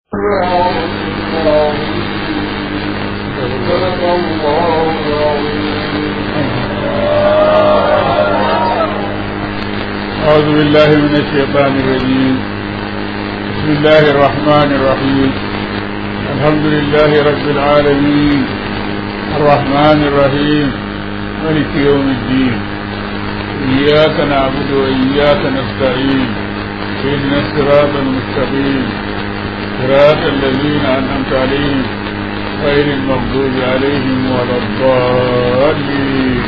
أعوذ بالله من الشيطان الرجيم بسم الله الرحمن الرحيم الحمد لله رب العالمين الرحمن الرحيم ملك يوم الدين إياك نعبد وإياك نستعين إن الصراط المستقيم صراط الذين أنعمت عليهم غير المغضوب عليهم ولا الضالين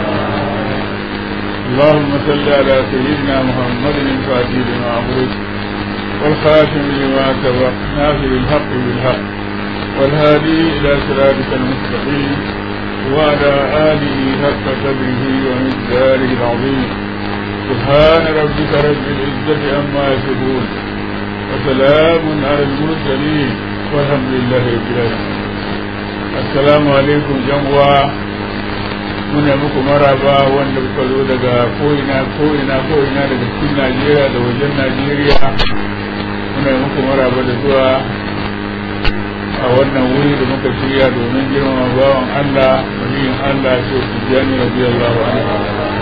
اللهم صل على سيدنا محمد الفاتح لما أغلق والخاتم لما سبق ناصر الحق بالحق والهادي إلى صراطك المستقيم وعلى آله حق قدره ومقداره العظيم سبحان ربك رب العزة عما يصفون وسلام على المرسلين والحمد لله رب العالمين السلام عليكم جمعة muna muku maraba wanda kuka zo daga ko'ina ko'ina ko'ina daga cikin najeriya da wajen najeriya muna muku maraba da zuwa a wannan wuri da muka shirya domin girmama bawan allah waliyin allah ce su jami rabi allahu anhu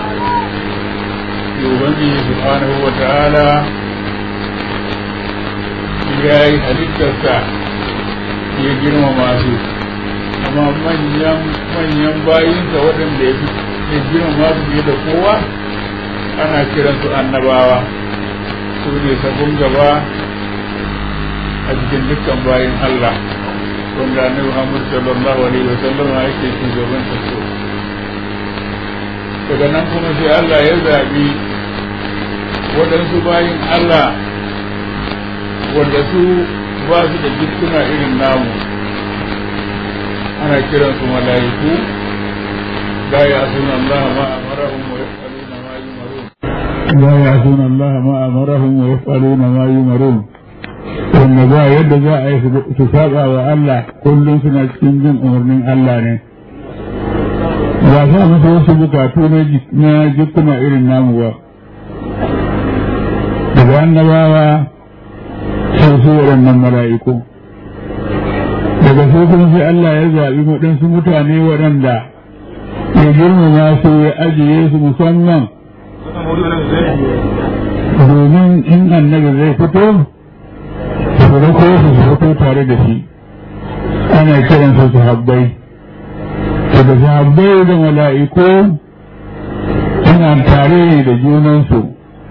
ubangiji subhanahu wa ta'ala ya yi halittarsa ya girmama su amma manyan manyan bayinsa waɗanda ya fi girma su fiye da kowa ana kiransu annabawa su ne sabon gaba a cikin dukkan bayin Allah wanda annabi Muhammad sallallahu alaihi wa sallam yake shugaban sa so daga nan kuma sai Allah ya zabi waɗansu bayin Allah wanda su ba su da jikkuna irin namu ana kiran su mala'iku la ya'suna Allah ma amarahum wa yaf'aluna ma yumarun la ya'suna Allah ma amarahum wa yaf'aluna ma yumarun wanda ba yadda za a yi su saba wa Allah kullum suna cikin jin umarnin Allah ne ba sa musu wasu bukatu na jikuna irin namu ba daga annabawa sai su waɗannan mala'iku daga su kuma sai Allah ya zaɓi waɗansu mutane waɗanda ya girmama su ya ajiye su musamman domin in annabi zai fito su rako su su fito tare da shi ana kiran su sahabbai daga sahabbai da mala'iku suna tare da junansu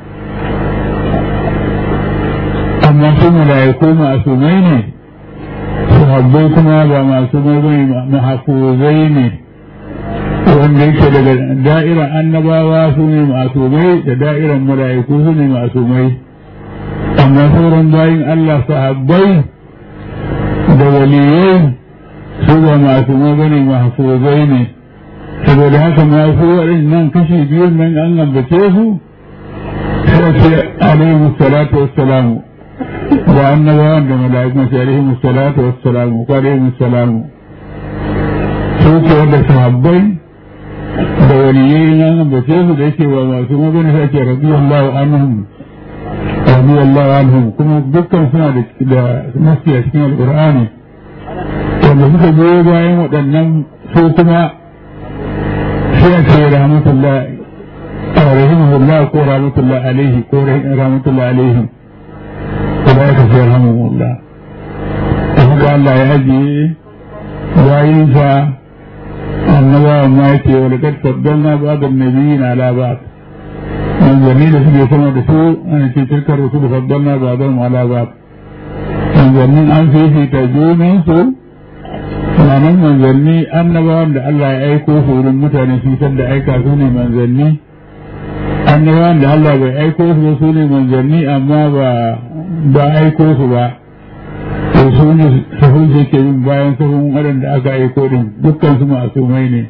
amma su mala'iku masumai ne sahabbai kuma ba masu mai mahafuzai ne wanda yake daga da'irar annabawa su ne masumai da da'irar mala'iku su ne masumai amma sauran bayin Allah sahabbai da waliyai su ba masumai bane mahafuzai ne saboda haka masu waɗannan kashi biyun nan an ambace su sai ce alaihi salatu wassalamu da annabawan da mala'ikun sai alaihi salatu wassalamu ko alaihi salamu su ke wanda sahabbai da waliyai nan da sai su da yake ba masu magana sai ke radiyallahu anhum radiyallahu anhum kuma dukkan suna da da nasi a cikin alqur'ani wanda suka je bayan waɗannan su kuma sai a ce rahmatullahi rahimahullah ko rahmatullahi alaihi ko rahmatullahi alaihim أولئك سيرحمهم الله فهذا الله يهدي وعيسى النبوة ما يأتي ولقد فضلنا بعض النبيين على بعض من جميل سبي سمع رسول أن تلك الرسول فضلنا بعضهم على بعض من جميل أن في في تجوم سوء sannan manzanni annabawan da Allah ya aiko su wurin mutane sun san da aika su ne manzanni annabawan da Allah bai aiko su su ne manzanni amma ba ba aiko su ba to su ne sahun da ke bin bayan sahun waɗanda aka aiko din dukkan su masumai ne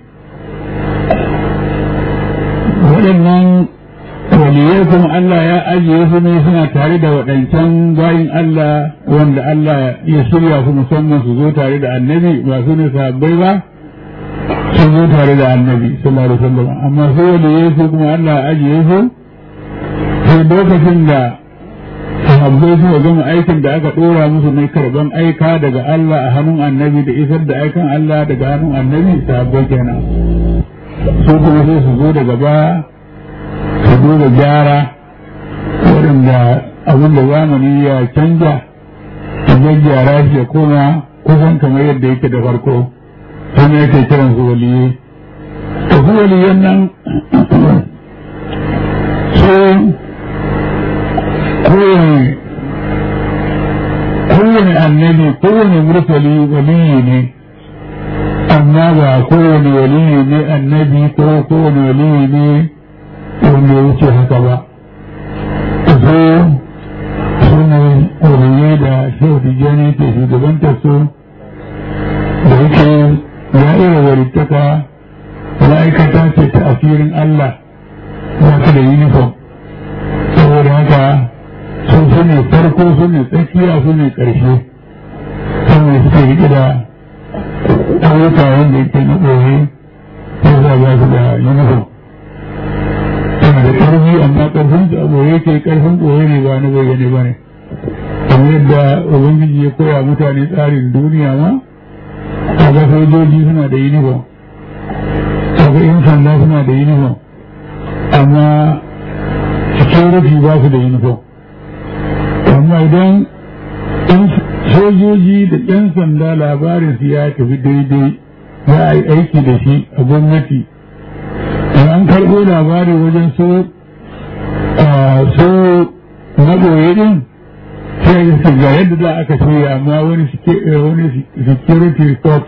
waɗannan waliyai kuma Allah ya ajiye su ne suna tare da waɗancan bayin Allah wanda Allah ya shirya su musamman su zo tare da annabi ba su ne sahabbai ba sun zo tare da annabi sallallahu alaihi wasallam amma su waliyai su kuma Allah ya ajiye su sai lokacin da sahabbai suka gama aikin da aka ɗora musu na karban aika daga Allah a hannun annabi da isar da aikan Allah daga hannun annabi sahabbai kenan su kuma sai su zo daga baya su zo da gyara waɗanda abin da zamani ya canja su gyara shi ya koma kusan kamar yadda yake da farko sun yake kiran su waliyai to su waliyan nan su kowane kowane annabi kowane mursali waliyi ne amma ba kowane waliyi ne annabi ko kowane waliyi ne wanda ya wuce haka ba su su ne waliyai da shehu tijjani ke shugabantar su da yake da'ira walittaka ma'aikata ce ta asirin Allah ba ta da uniform saboda haka sun su ne farko su ne tsakiya su ne ƙarshe sannan suke riƙe da ayyuka wanda yake na ɓoye sai za ba su da uniform suna da ƙarfi amma ƙarfin su a ɓoye ke ƙarfin ɓoye ne ba na bayyane ba ne kamar yadda ubangiji ya koya mutane tsarin duniya ma kaga sojoji suna da uniform kaga yan sanda suna da uniform amma security ba su da uniform amma idan sojoji da yan sanda labarin su ya tafi daidai za a yi aiki da shi a gwamnati an karɓo labari wajen so so na ɓoye din sai ya ga yadda za aka shirya amma wani security report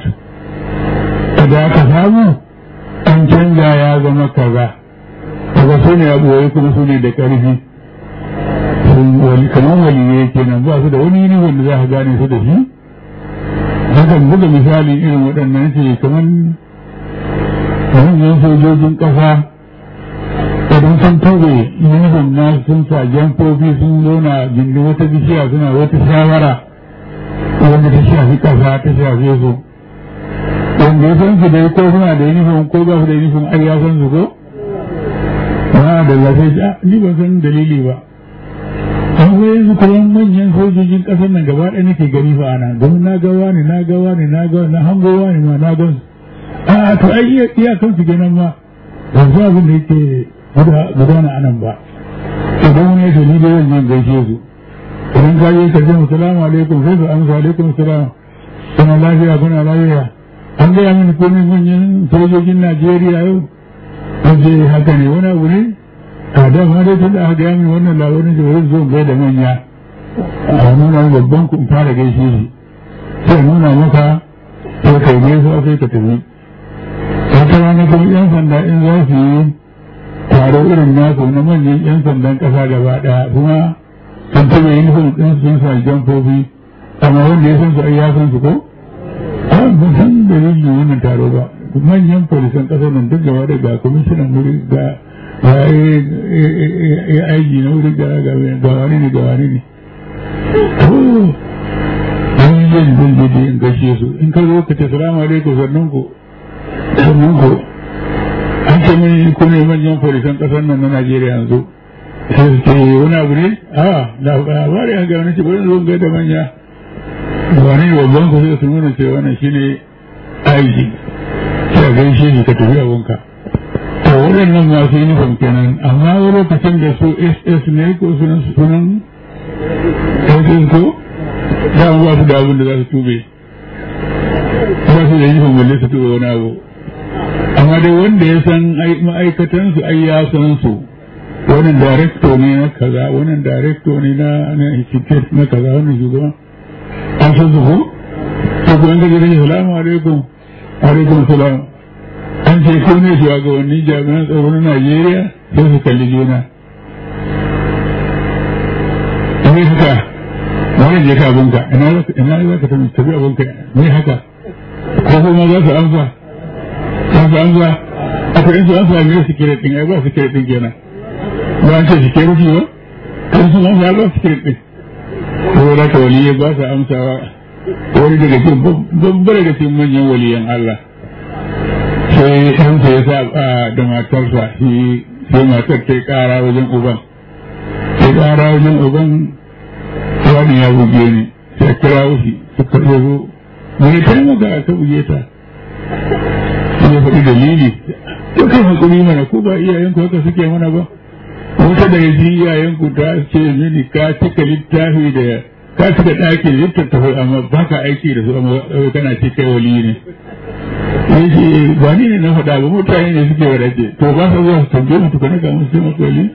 da aka samu an canza ya zama kaza daga su ne abuwai kuma su ne da ƙarfi kamar waliyai kenan ba su da wani ne wanda za ka gane su da shi hakan buga misali irin waɗannan ce kamar manyan sojojin ƙasa idan sun tube yunifom na sun sa jamfofi sun zauna gindi wata bishiya suna wata shawara wanda ta shafi ƙasa ta shafe su wanda ya san su dai ko suna da yunifom ko ba su da yunifom ai ya san su ko ba da lafiya ni ban san dalili ba amma yanzu kuma manyan sojojin ƙasar nan gaba ɗaya nake gani fa ana don na ga wani na ga wani na ga na hango wani ma na gan a to ai iya iyakan su kenan ma ban san abin da yake gudana a nan ba idan wani ya ni da zan gaishe su idan ka je ka ce salamu alaikum sai su amsa alaikum salam kuna lafiya kuna lafiya an gaya mini komai manyan sojojin najeriya yau an ce haka ne wani abu ne a da ma dai tun da aka gaya mini wannan labarin da wurin zo gai da manya a nuna babban kun fara gaishe shi sai nuna maka sai kai gaisuwa sai ka tafi wata rana kuma yan sanda in za su yi taro irin nasu na manyan yan sandan kasa gaba daya kuma sun taɓa yin nufin ɗin sun sa jamfofi amma wanda ya san su ai ya san su ko ba san da yin wannan taro ba manyan polisan ƙasar nan duk gaba da ga kwamishinan wuri ga ya aiki na wuri ga wani ne ga wani ne wani yin dindidi in gashe su in ka zo ka ce salamu alaikum sannan ku sannan ku an ce min ku ne manyan polisan ƙasar nan na Najeriya yanzu sai su ce wani abu ne a labari an gaba na ce bari zo ga da manya wani babban ku sai su nuna cewa wannan shine aiki sai a gaishe shi ka tafi abunka to waɗannan masu uniform kenan amma wani lokacin da su ss ne ko sunan sunan ss ko da ba su da abin da za su tube ba su da uniform balle su tube wani abu amma dai wanda ya san ma'aikatan su ai ya san su wannan director ne na kaza wannan director ne na na institute na kaza wannan shugaban an san su ko to ko an ga gidan salamu alaikum alaikum salam an ce ko ne shugabannin jami'an tsaro na Najeriya sai su kalli juna me haka wani je ka abunka ina ina za ka tafi tafi abunka me haka ko kuma za su amsa za su amsa akwai in su amsa ne security din ai ba security din kenan ba an ce security ba kan su amsa ba security din saboda ka waliyai ba su amsawa wani daga cikin babbar daga cikin manyan waliyan Allah sai ɗansa ya sa da matarsa shi sai matar ta kara wajen uban ta kara wajen uban wani ya buge ni sai a kira shi suka zo wani taimaka ka buge ta ya faɗi dalili to kai hakuri mana ko ba iyayenku haka suke mana ba wata da yaji iyayenku ta ce mini ka cika littafi da ka cika ɗaki da littattafai amma ba ka aiki da su amma kana ce kai wali ne yace ba ni ne na faɗa ba mutane ne suke wadace to ba sa zuwa su tambaye mu tukuna ga musu sai maka wali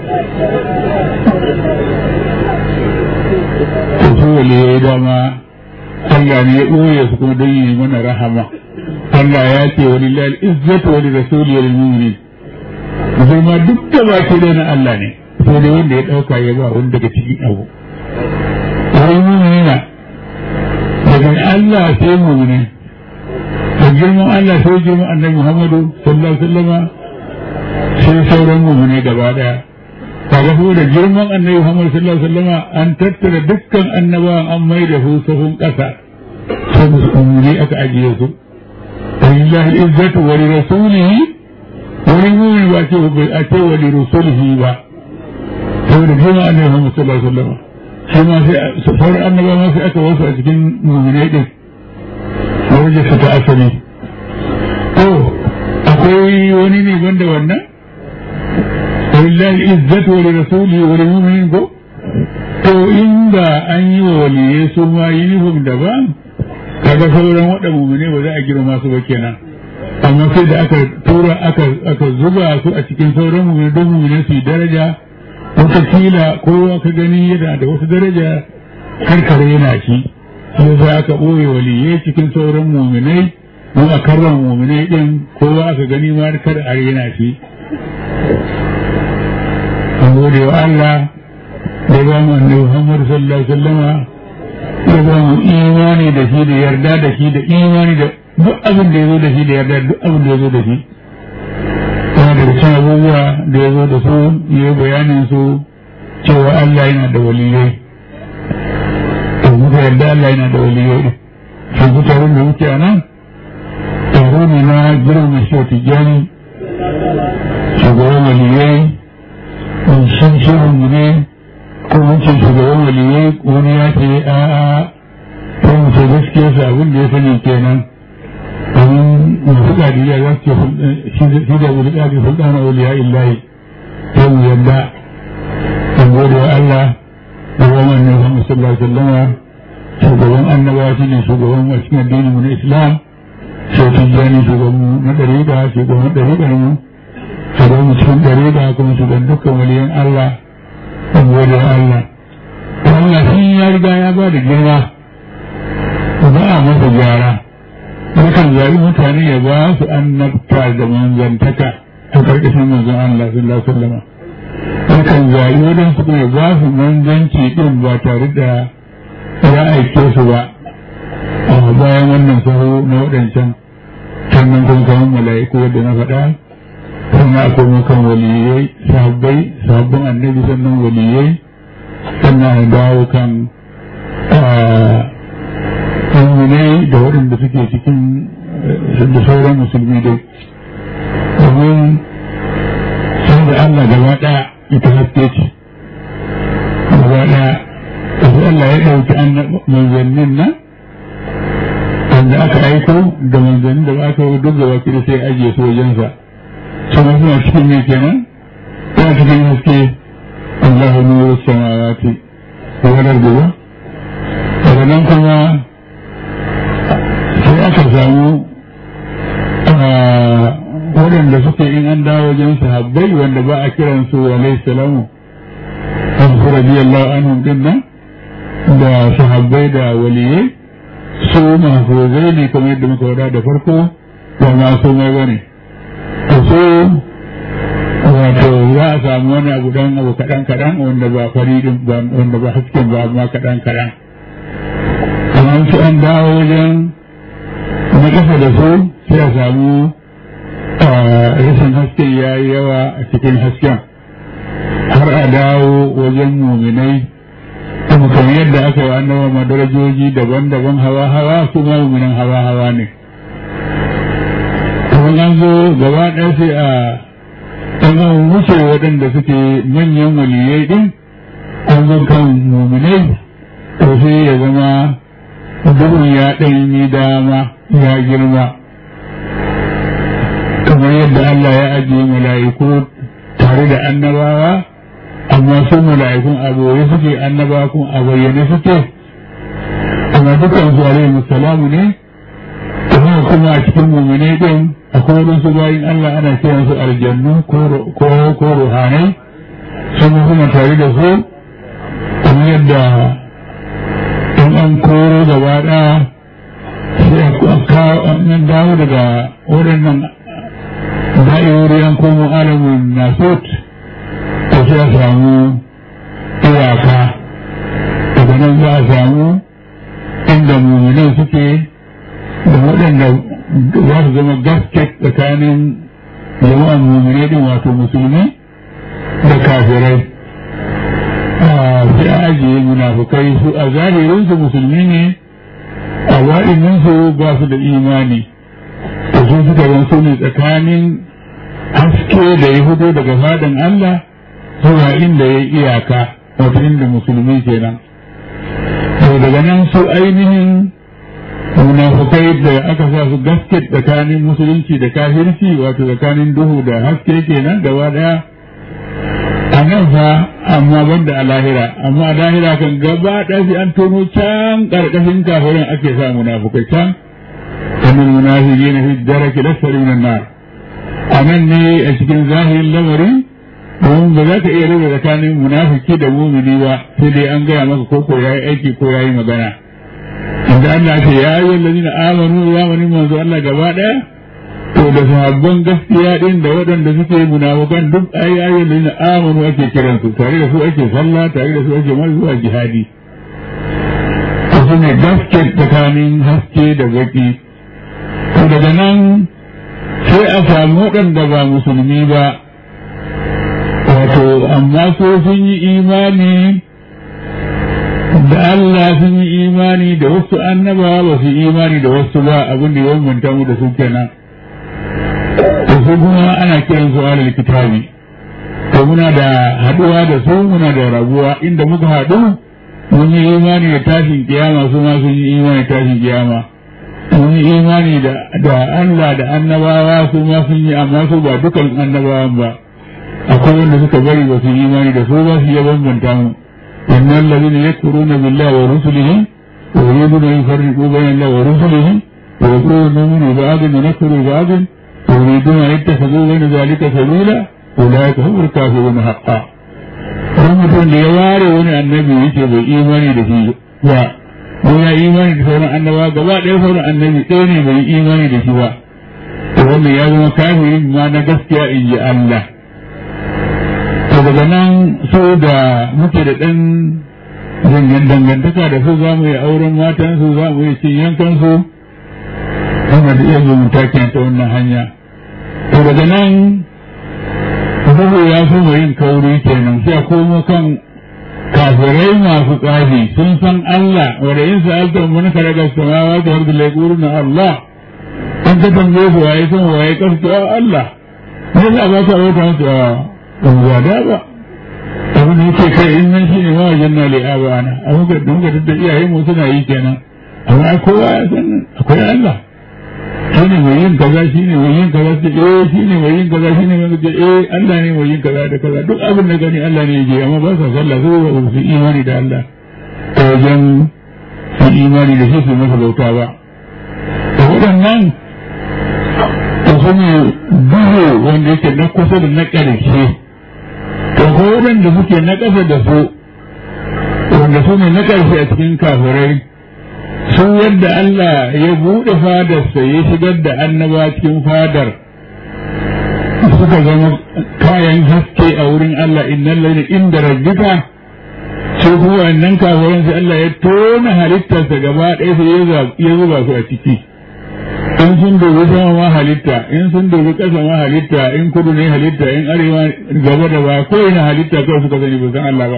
to su wali ya yi dama Allah ne ya ɓoye su kuma don yi mana rahama Allah ya ce wa lillahi izzatu wa lirasuli wa lilmu'minin zai ma duk da ba ke na Allah ne sai dai wanda ya dauka ya ba wanda daga cikin abu wai mu'mina daga Allah sai mu'mini da girman Allah sai girman annabi Muhammadu sallallahu alaihi wasallam sai sauran mu'mini gaba daya kaga ko da girman annabi Muhammadu sallallahu alaihi wasallam an tattara dukkan annabawan an mai da su sahun kasa sai mu'mini aka ajiye su ولله العزة ولرسوله ولمؤمن بأتي أتي ولرسوله با saboda jima annabi Muhammad sallallahu alaihi wasallam shi ma sai sauran annaba ma sai aka wasu a cikin mu'minai din wanda su ta asali to akwai wani ne banda wannan walillahi izzatu wa lirasulihi wa lilmu'minin ko to inda an yi wa waliyai su ma uniform daban kaga sauran waɗanda mummune ba za a girma su ba kenan amma sai da aka tura aka aka zuba su a cikin sauran mummune don mummune su yi daraja wataƙila kowa ka gani yana da wasu daraja karkare yana shi shi yasa aka ɓoye waliyai cikin sauran muminai mu a karran muminai ɗin kowa aka gani ma kar a yana shi an gode wa Allah da ba mu annabi Muhammad sallallahu alaihi wasallama ya ba mu imani da shi da yarda da shi da imani da duk abin da ya zo da shi da yarda duk abin da ya zo da shi yana da cikin abubuwa da ya zo da su ya bayanin su cewa Allah yana da waliyai to muka yarda Allah yana da waliyai shi ku taron da muke a nan taro ne na girma shi tijjani shugaban waliyai in shan shirin mu ne ko wancan shugaban waliyai wani ya ce a a sai mu ce gaskiya su abin da ya sani kenan domin masu ƙadiriya za su ce shi da wuli ƙadi sultana waliya illahi sai mu yadda in gode wa Allah da wannan ne Muhammad sallallahu alaihi wasallam shugaban annabawa shi ne shugaban a cikin addinin mu na Islam sai tijjani shugaban mu na ɗariƙa shugaban ɗariƙar mu shugaban mu cikin ɗariƙa kuma shugaban dukkan waliyan Allah saboda Allah Allah shi ya riga ya ba da girma ba a masa gyara yakan zaɓi mutane ya ba su annabta da manzantaka a ƙarƙashin manzon Allah sallallahu alaihi wasallam yakan zaɓi waɗansu kuma ya ba su manzanci ɗin ba tare da ya aike su ba a bayan wannan saho na waɗancan sannan kun kamar mala'iku wadda na faɗa sannan akwai mukan waliyai sahabbai sabbin annabi sannan waliyai sannan a dawo kan mummunai da waɗanda suke cikin da sauran musulmi dai domin sun da Allah gaba ɗaya ita haske ce gaba ɗaya sai Allah ya ɗauki manzannin nan wanda aka aiko da manzannin da ba aka yi duk gaba kiri sai ajiye su wajensa sama suna cikin mai kenan suna cikin haske Allah nuru samawati wadar gaba daga nan kuma sai aka samu waɗanda suke in an dawo wajen sahabbai wanda ba a kiran su alaihi salamu an su radiyallahu anhum din nan da sahabbai da waliyai su mahfuzai ne kamar yadda muka wada da farko ba masu mai bane to so wato za a samu wani abu dan abu kaɗan kaɗan wanda ba faridin ba wanda ba hasken ba amma kaɗan kaɗan kamar su an dawo wajen na ƙasa da su sai a samu rashin hasken ya yi yawa a cikin hasken har a dawo wajen muminai kuma kamar yadda aka yi annabawa madarajoji daban-daban hawa-hawa su ma muminan hawa-hawa ne kuma an zo gaba ɗaya sai a an wuce waɗanda suke manyan waliyai ɗin an zo kan muminai to sai ya zama duhun ya ɗan yi dama ya girma kamar yadda Allah ya ajiye mala'iku tare da annabawa amma su mala'ikun a boye suke annabawa kun a bayyane suke amma dukkan su alaihi musalamu ne kuma kuma a cikin mumine din akwai wadansu bayin Allah ana kiran su aljannu ko ruhanai sun kuma tare da su kamar yadda in an koro gaba ɗaya sai a kawo an dawo daga waɗannan da'irori an komo alamun nasot to sai a samu iyaka daga nan za a samu inda mummunai suke da waɗanda za su zama gasket tsakanin jama'an mummunai din wato musulmi da kafirai sai a ajiye munafukai su a zahirinsu musulmi ne a waɗanninsu ba su da imani da su suka zan su ne tsakanin haske da ya fito daga fadan Allah zuwa inda ya iyaka wato inda musulmi kenan to daga nan su ainihin munafukai da aka sa su gaske tsakanin musulunci da kafirci wato tsakanin duhu da haske kenan gaba daya a nan fa amma banda a lahira amma a lahira kan gaba ɗaya an tono can ƙarƙashin kafirin ake sa munafukai can kan munafiqina fi daraki lasfali minan nar a nan ne a cikin zahirin lamari domin ba za ka iya rage tsakanin munafiki da mumini ba sai dai an gaya maka ko ko yayi aiki ko yayi magana inda Allah ce ya ayyuhal ladina amanu zamanin manzo Allah gaba ɗaya to da sahabban gaskiya din da waɗanda suke munafukan duk ayoyin da amanu ake kiran su tare da su ake sallah tare da su ake mai zuwa jihadi to su ne gaske tsakanin haske da baki to daga nan sai a samu waɗanda ba musulmi ba wato amma so sun yi imani da Allah sun yi imani da wasu annabawa ba su yi imani da wasu ba abin da ya bambanta mu da su kenan to su kuma ana kiran su alal kitabi to muna da haduwa da su muna da rabuwa inda muka haɗu mun yi imani da tashin kiyama su ma sun yi imani da tashin kiyama mun yi imani da Allah da annabawa su ma sun yi amma su ba dukan annabawan ba akwai wanda suka bari ba su yi imani da su ba su ya bambanta mu innal ladina yakfuruna billahi wa rusulihi wa yuriduna yufarriqu bayna allahi wa rusulihi wa yaquluna nu'minu bi ba'din wa nakfuru bi ba'din يريدون أن يتخذوا بين ذلك سبيلا أولئك هم الكافرون حقا mutum da ya ware wani annabi yake bai imani da shi ba ko ya imani da sauran annabawa gaba ɗaya sauran annabi ɗaya ne bai imani da shi ba to wannan ya zama kafirin ma na gaskiya in ji Allah to daga nan so da muke da ɗan zangan dangantaka da su za mu yi auren matan su za mu yi cin yankan su kuma da iya zumunta kenan ta wannan hanya to daga nan duhu ya so yin kauri kenan sai a komo kan kafirai masu tsafi sun san Allah wanda yin sa'alta mun kare ga samawa da harbi laikuru na Allah an ka tambaye su waye san waye kasu Allah ne za ba ta wata musu a ba da ba abin da yake kai in nan shine ma wajen na li'aba ana abin da muka da iyayen mu suna yi kenan amma kowa ya san akwai Allah shi ne mai yin kaza shi ne mai yin kaza ce eh shi ne mai yin kaza shi ne mai ce eh Allah ne mai yin kaza da kaza duk abin da gani Allah ne yake amma ba sa sallah su ba su imani da Allah ta wajen su imani da shi su masa bauta ba to waɗannan to su ne duhu wanda yake na kusa da na ƙarshe to ko waɗanda suke na ƙasa da su wanda su ne na ƙarshe a cikin kafirai sun yadda Allah ya buɗe fadarsa ya shigar da annaba cikin fadar suka zama kayan haske a wurin Allah innan lalle inda rabbika sai kuma wannan kafirin sai Allah ya tona halittarsa gaba ɗaya sai ya zuba su a ciki in sun dubi sama ma halitta in sun dubi ƙasa ma halitta in kudu ne halitta in arewa gaba da ba ko ina halitta kawai suka sani ba san Allah ba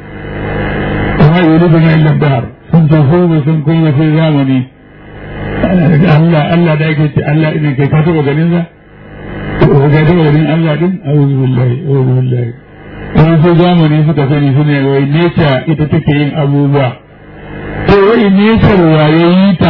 kuma yuri da na illa dahar sun tafi da sun kuma sai zamani Allah Allah da yake ce Allah idan kai ka taba ganin sa ko ka taba ganin Allah din a'udhu billahi a'udhu billahi in sai zamani suka sani su ne wai nature ita take yin abubuwa to wai nesar waye yi ta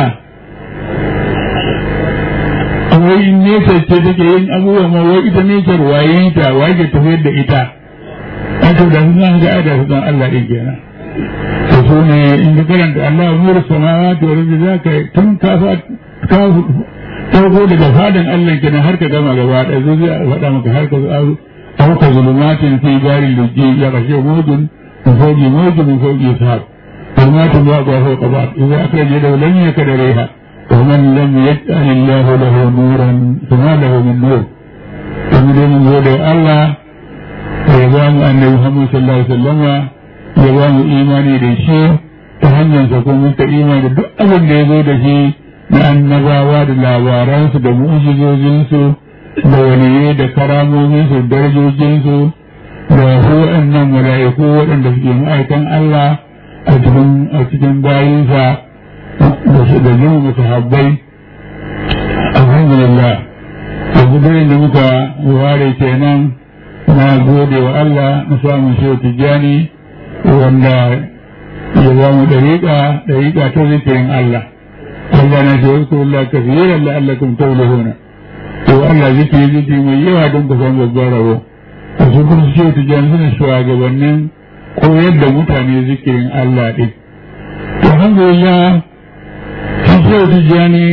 wai nesar ce take yin abubuwa ma wai ita nesar waye yi ta waye ke tafiyar da ita wato da sun ga ada su Allah din kenan to su ne in ka karanta Allah nuru samawati wal ardi zaka tun ka fa ka farko daga fadan Allah kenan har ka gama gaba da zai zai faɗa maka har ka أو كظلمات في دار اللجي يغشى موج من فوق موج من فوق سحاب ظلمات بعضها فوق بعض إذا أخرج يده لم يكد إليها ومن لم يجعل الله له نورا فما له من نور ومن من قول الله يبان أن محمد صلى الله عليه وسلم يبان إيماني لشيء تهنن سكون منك إيمان duk abin da ya zo da shi na annabawa da labaransu da mu'ujizojinsu da waliyai da karamominsu darajojinsu da waɗannan mala'iku waɗanda suke ma'aikan Allah a cikin a cikin bayinsa da jin musahabbai alhamdulillah yanzu dai da muka ware kenan na gode wa Allah na samun shehu tijjani wanda ya ba mu dariƙa dariƙa ta zikirin Allah Allah na ce wasu Allah kafiran la'allakum tawlihuna to Allah zikiri zikiri mai yawa don ku san babban rabo a su kuma shehu tijjani suna shugabannin koyar da mutane zikirin Allah ɗin to alhamdulillah shi shehu tijjani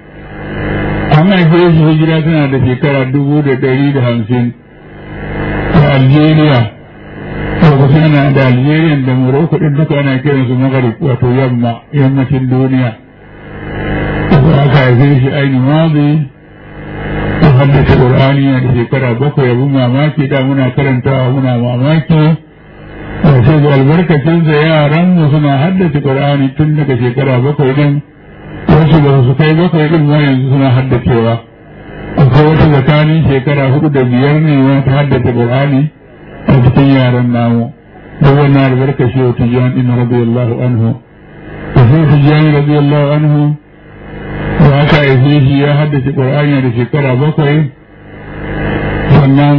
an haife shi hijira tana da shekara dubu da ɗari da hamsin a Algeria lokacin ana da Algeria da Morocco ɗin duka ana kiransu Maghrib wato yamma yammacin duniya aka haife shi ainihin mazi haddace Qur'ani na da shekara bakwai abin mamaki da muna karantawa muna mamaki da sai da albarkacinsa yaran mu suna haddace Qur'ani tun daga shekara bakwai din wasu ba su kai bakwai din ma yanzu suna haddacewa akwai wata tsakanin shekara hudu da biyar ne ma ta haddace Qur'ani a cikin yaran namu da wannan albarkaci wa tijjani din radiyallahu anhu da sai tijjani radiyallahu anhu da aka haife shi ya haddace ƙwar'ani da shekara bakwai sannan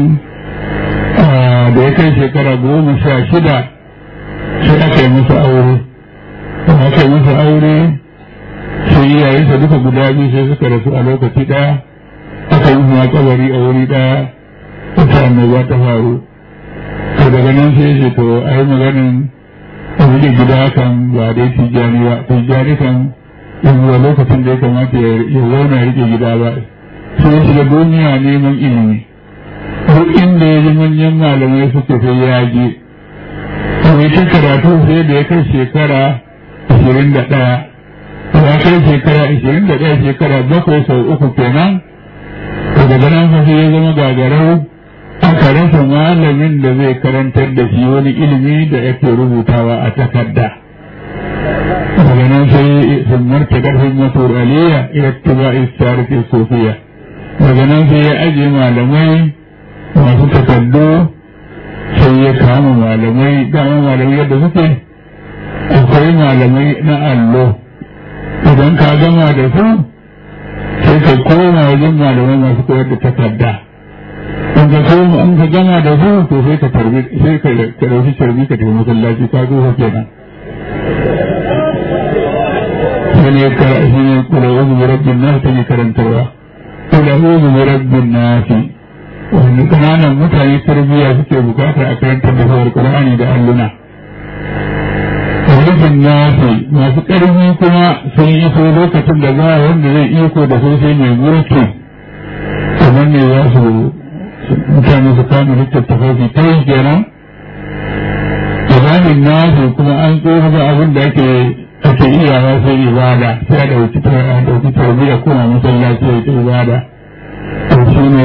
da ya kai shekara goma sha shida sai aka yi masa aure da aka yi masa aure sai iyayensa duka guda biyu sai suka rasu a lokaci ɗaya aka yi ma kabari a wuri ɗaya wata annoba ta faru to daga nan sai ce to a yi maganin wuri gida kan ba dai tijjani ba tijjani kan yanzu a lokacin da ya kamata ya zauna ya rike gida ba sai ya shiga duniya neman ilimi duk inda ya ji manyan malamai suke sai ya je mai ta karatu sai da ya kai shekara ashirin da ɗaya ya kai shekara ashirin da ɗaya shekara bakwai sau uku kenan daga nan fa sai ya zama gagarau aka rasa malamin da zai karantar da shi wani ilimi da yake rubutawa a takarda. daga nan sai sun marta ƙarfin masu aliyya ila tuba istarati sofiya daga nan sai ya ajiye malamai masu takardu sai ya kama malamai dama malamai yadda suke akwai malamai na allo idan ka gama da su sai ka koma wajen malamai masu koyar da takarda in ka koma in ka gama da su to sai ka tarbi sai ka ɗauki tarbi ka tafi masallaci ka zo kenan wani shi ne kula uzu bi rabbin nas ta ne karantarwa kula uzu bi rabbin nas wani kananan mutane tarbiyya suke bukata a karantar da sauran qur'ani da alluna rabbin nas masu karfi kuma sun yi so lokacin da ba wanda zai iko da sosai mai mulki kamar ne za su mutane su kama littattafai su ta yi kenan imanin nasu kuma an tsoho da abin da ake ake iyawa sai ibada sai a ɗauki a ɗauki tarbiyya kuma masallaci ya ta ibada to shi ne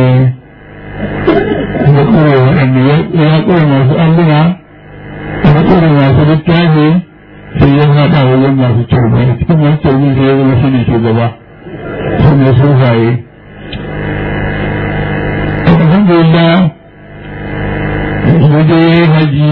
ya ƙure waɗanda ya ƙure masu alluna ya ƙure masu littafi sai ya haɗa wajen masu turbi a cikin masu turbi sai ya zama shi ne shugaba su ne sufaye alhamdulillah ya je haji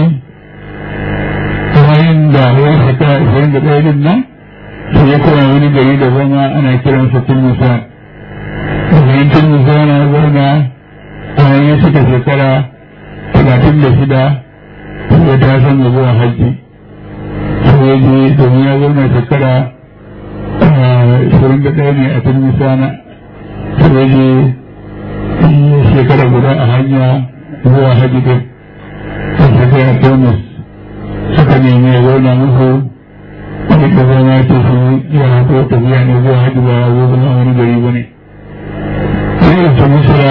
bayan da ya fita ishirin da ɗaya din nan sai ya koma wani gari da zama ana kiransa tilmusa bayan tilmusa na zauna bayan ya cika shekara talatin da shida ya ta san da zuwa hajji sai ya je domin ya zauna shekara ashirin da ɗaya ne a tun misana sai ya je shekara guda a hanya zuwa hajji din sai suka yi tonus suka nemi ya zauna musu wani da zama ce su ya hato tafiya ne zuwa hajji ba ya zo zama wani gari ba ne sai ya ce musura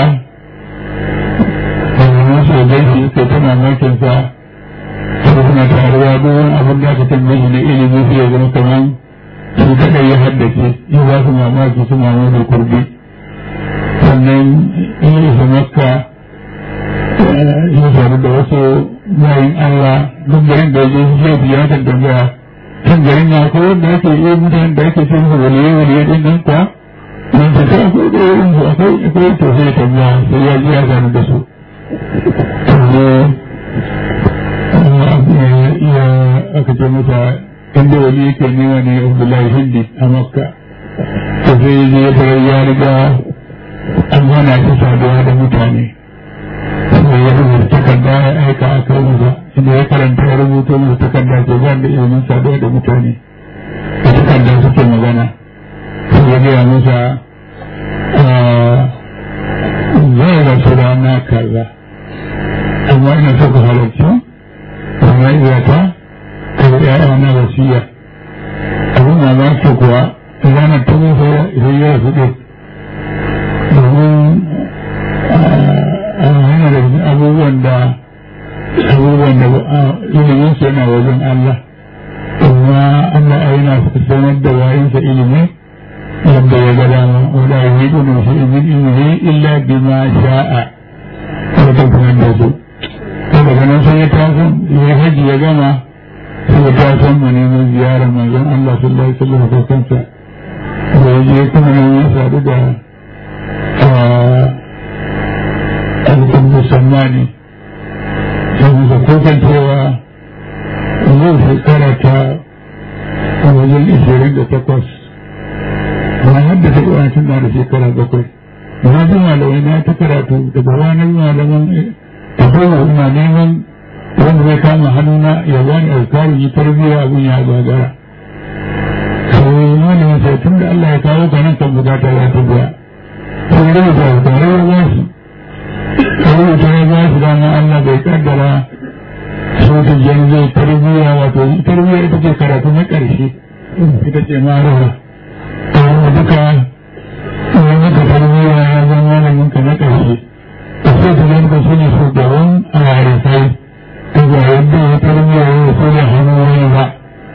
da zama su da shi suka ta mamakinsa su suna taruwa duk wani abin da aka tambaye shi na ilimi sai ya zama kamar su kaɗai ya haddace ya ba su mamaki su mamaki kurbi sannan in yi isa makka ya faru da wasu bayan Allah duk garin da ya je shi ya kan tambaya kan garin na ko wanda ake yi mutanen da ake cin su waliye waliye din nan kuwa don su ta akwai da irin su akwai akwai to sai tambaya sai ya ji ya gano da su ya aka ce masa inda wali yake nema ne Abdullahi Hindi a Makka to sai ya je ya riga an hana shi saduwa da mutane sai ya rubuta takarda ya aika a kai masa inda ya karanta ya rubuta masa takarda ke ba da ilimin saduwa da mutane da takarda suke magana sai ya gaya masa zai rasu rana kaza amma ina so ka halarci amma iya ta ka ga ya'ya na wasiya abin mamaki kuwa ranar ta musa sai ya rasu ɗin domin hana da abubuwan da abubuwan da ilimin su yana wajen Allah amma Allah a yana sanar da bayansa ilimi yadda ya ga dama wanda ya yi gudun shi ilmin ilimi illa bima sha'a ya tabbatar da su daga nan sai ya taso ya haji ya gama sai ya taso mu neman ziyarar manzon Allah sallallahu alaihi wasallam ko kansa da ya je kuma ya sadu da alƙun musammani sai musa kokan cewa yau shekara ta wajen ishirin da takwas na haddasa ƙwanancin na da shekara bakwai na ji malamai na ta karatu daga ranar malaman tafiya ina neman wanda zai kama hannuna ya bani alkarin yi tarbiyya abin ya gagara sai malamin sai tun da Allah ya kawo ka nan kan bukata ya tafiya sai rubuta tare ya ba shi rubuta ya ba shi dama Allah bai kaddara sautin jan zai tarbiyya wato tarbiyya ita ce karatu na ƙarshe ita ce marawa ta duka wani maka tarbiyya ya zama malamin ka na ƙarshe a sai ta zama ka shi ne shugaban a harisai ta ga yadda ya tarbiyya ya so da hannu wani ba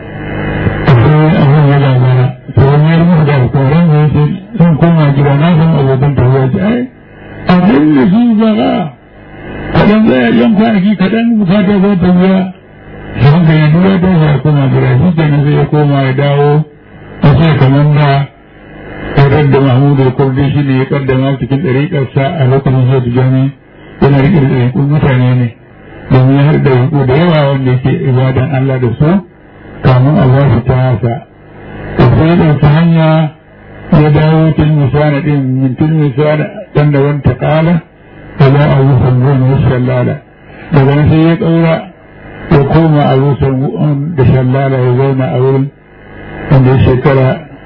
a sai abin ya gagara to wani ya rubuta da alkawarin ya ce sun koma gida na san abokan tafiya ce ai abin da shi ba ba kaɗan zai yan kwanaki kaɗan bukata za ta biya don ka yi duwa ta ya koma gida shi ke sai ya koma ya dawo a sai kamar da tare da mahmudu da kurdi shi ne ya kaddama cikin ɗariƙarsa a lokacin zai da jami yana riƙe da ɗariƙun mutane ne domin ya haɗa ɗariƙu da yawa wanda yake ibadan Allah da su kamun a ba shi ta hasa da sai ɗauki hanya ya dawo tun misana ɗin min tun misana ɗan da wanta ƙala da za a yi sangon ya shallala daga nan sai ya ƙaura ya koma a yi da shallala ya zauna a wurin wanda ya shekara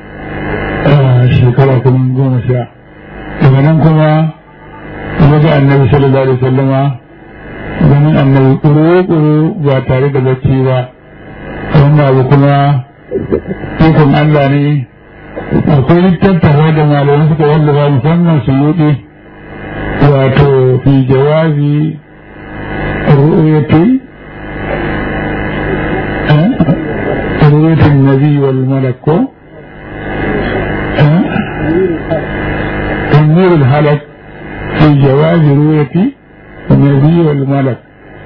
shekara kuma goma sha daga nan kuma ya ga annabi sallallahu alaihi wasallama ganin annabi ƙuru-ƙuru ba tare da bacci ba wannan abu kuma ikon Allah ne akwai littattafa da malamai suka wallafa musamman su yuɗe wato fi jawabi ru'yati ru'yati nabi wal malak ko تنوير الهلك في جواز رؤية النبي والملك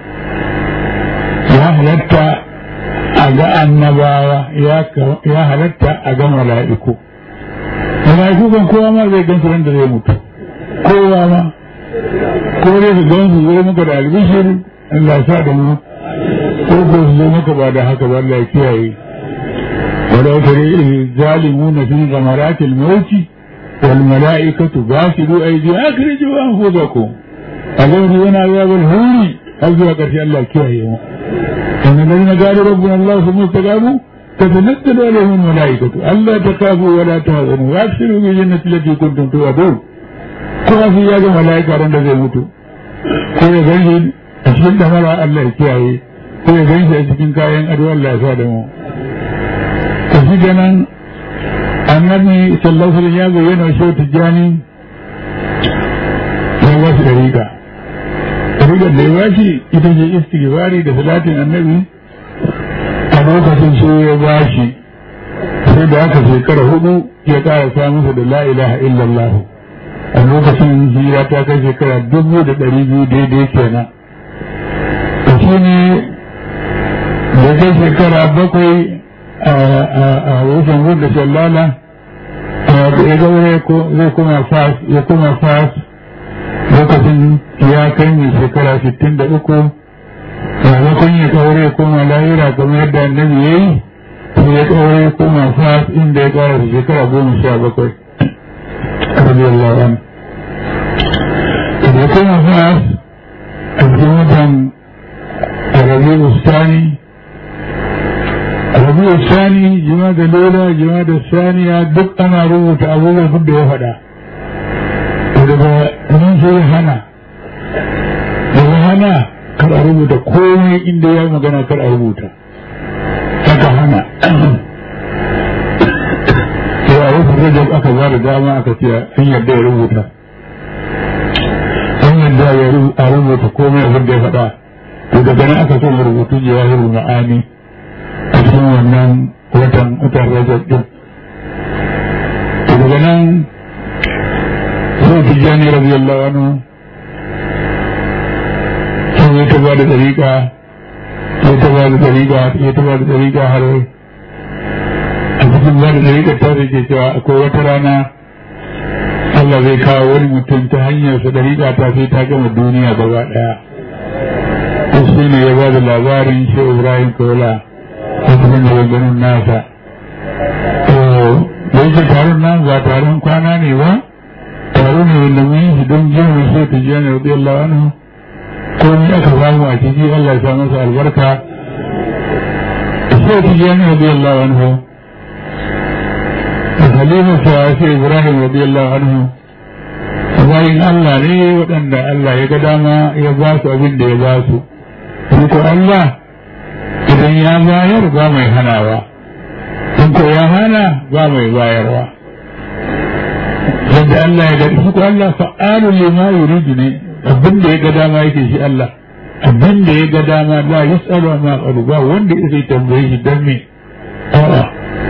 يا هلتا أجا النباوة يا هلتا أجا ملائكو ملائكو كان كوا ما زي كان سرند زي موت كوا ما كوا زي كان زي مكا دا البشر الله ساد mu ko ko su zo maka ba da haka ba Allah ya kiyaye ولو ترى الظالمون في غمرات الموت والملائكة باسلوا أيديهم أخرجوا أنفسكم أقول هنا عذاب الهوري هل ذو قرش الله كيه kan الذين قالوا ربنا الله ثم استقاموا تتنزل عليهم الملائكة ألا تخافوا ولا تهزنوا وأبشروا بالجنة التي كنتم توعدون kuma fi ya ga mala'ika ran da zai mutu ko ya gani a cikin damara Allah ya kiyaye ko ya gani a cikin kayan ado Allah ya sa da mu to shi ganan annabi sallallahu alaihi ya bayyana shi tijani ya ba shi dariƙa dariƙar da ya ba shi ita ce istighfari da salatin annabi a lokacin sai ya ba shi sai da aka shekara hudu ya ƙara samunsa da la ilaha illallah a lokacin hira ta kai shekara dubu da ɗari biyu daidai kenan da shi ne da kai shekara bakwai a wajen wadda shallala ya gaure zai kuma fas ya kuma fas lokacin ya kai mai shekara sittin da uku maimakon ya kaure ya koma lahira kamar yadda annabi ya yi sai ya kaure ya koma fas inda ya kara shekara goma sha bakwai رضي الله عنه يكون الناس الجنودا الربيع الثاني الربيع الثاني جماد الأولى جماد الثانية دق أنا روت أبوه بده يفدا daga nan sai hana daga hana kar a rubuta komai inda ya magana kar a rubuta haka hana sai a wasu rajab aka ba da dama aka ce an yadda ya rubuta an yadda ya a rubuta komai abin da ya faɗa to daga nan aka so rubutu jawahirul ma'ani a cikin wannan watan watan rajab din to daga nan sai tijjani radiyallahu anhu sai ya ta ba da dariƙa ya ta ba da dariƙa ya ta ba da dariƙa har a cikin ba da dariƙar ta ke cewa akwai wata rana Allah zai kawo wani mutum ta hanyar sa dariƙa ta sai ta gama duniya gaba ɗaya to shi ne ya ba da labarin shi Ibrahim Kola a cikin maganganun nasa to da yake taron nan ba taron kwana ne ba taro ne wanda mun yi shi don jin wasu ta jiya ne rabbi Allah wani ko ni aka samu a ciki Allah ya sa masa albarka sai ta jiya ne rabbi Allah wani Halima Sa'asi Ibrahim radiyallahu anhu bayin Allah ne waɗanda Allah ya ga dama ya ba su abin da ya ba su. ko Allah idan ya bayar ba mai hanawa, in ko ya hana ba mai bayarwa. Yadda Allah ya ga shi ko Allah fa'alu lima yuridu ne abin da ya ga dama yake shi Allah. Abin da ya ga dama la yus'alu ma qalu ba wanda zai tambaye shi dan me. A'a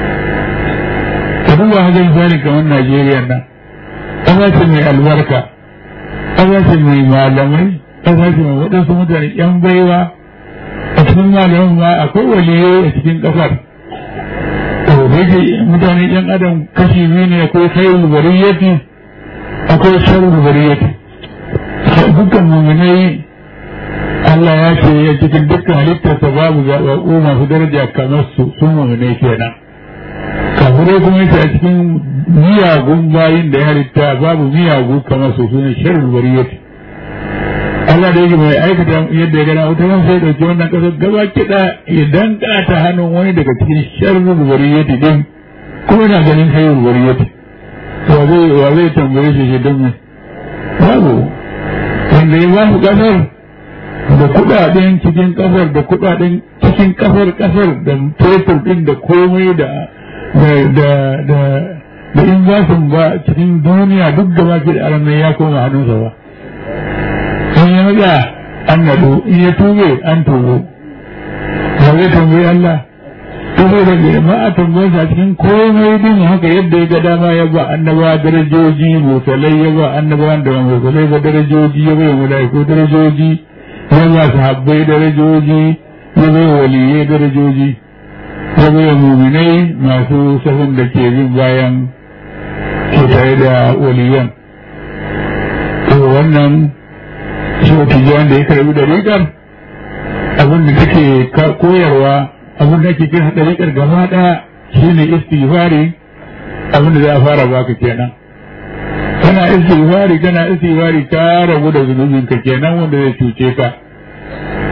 duba haka misali kamar Najeriya nan ƙasa ce mai albarka ƙasa ce mai malamai ƙasa ce mai waɗansu mutane ƴan baiwa a cikin malaman ma akwai waliyai a cikin ƙasar to da yake mutane ƴan adam kashi biyu ne akwai khairul bariyati akwai sharrul bariyati dukkan muminai Allah ya ce ya cikin dukkan halittarsa babu zaɓaɓɓu masu daraja kamar su sun muminai kenan kafirai kuma yake a cikin miyagun bayin da ya halitta babu miyagu kamar su sune sharrul bariyati Allah da yake mai aikata yadda ya gana wata ran sai dauki wannan kasar gaba kiɗa ya danka ta hannun wani daga cikin sharrul bariyati din kuma yana ganin khairul bariyati wa zai wa zai tambaye shi shi don me babu wanda ya ba su kasar da kudaden cikin kasar da kudaden cikin kasar kasar da fetur din da komai da da da da in za su ba cikin duniya duk da baki da alamai ya koma hannunsa ba in ya maza an nado in ya tube an tubo ba zai tambayi Allah tubo da ke ma a tambayi a cikin komai din haka yadda ya ga dama ya ba annaba darajoji musalai ya ba annaba da musalai ba darajoji ya bai mala'iku darajoji ya ba sahabbai darajoji ya bai waliyai darajoji ya bai muminai masu sahun da ke bin bayan ke tare da waliyan to wannan shi wata da ya karbi da rigar abin da take koyarwa abin da ke kira da rigar gaba ɗaya shi ne istighfari abin da za a fara baka kenan kana istighfari kana istighfari ka rabu da zunubin ka kenan wanda zai cuce ka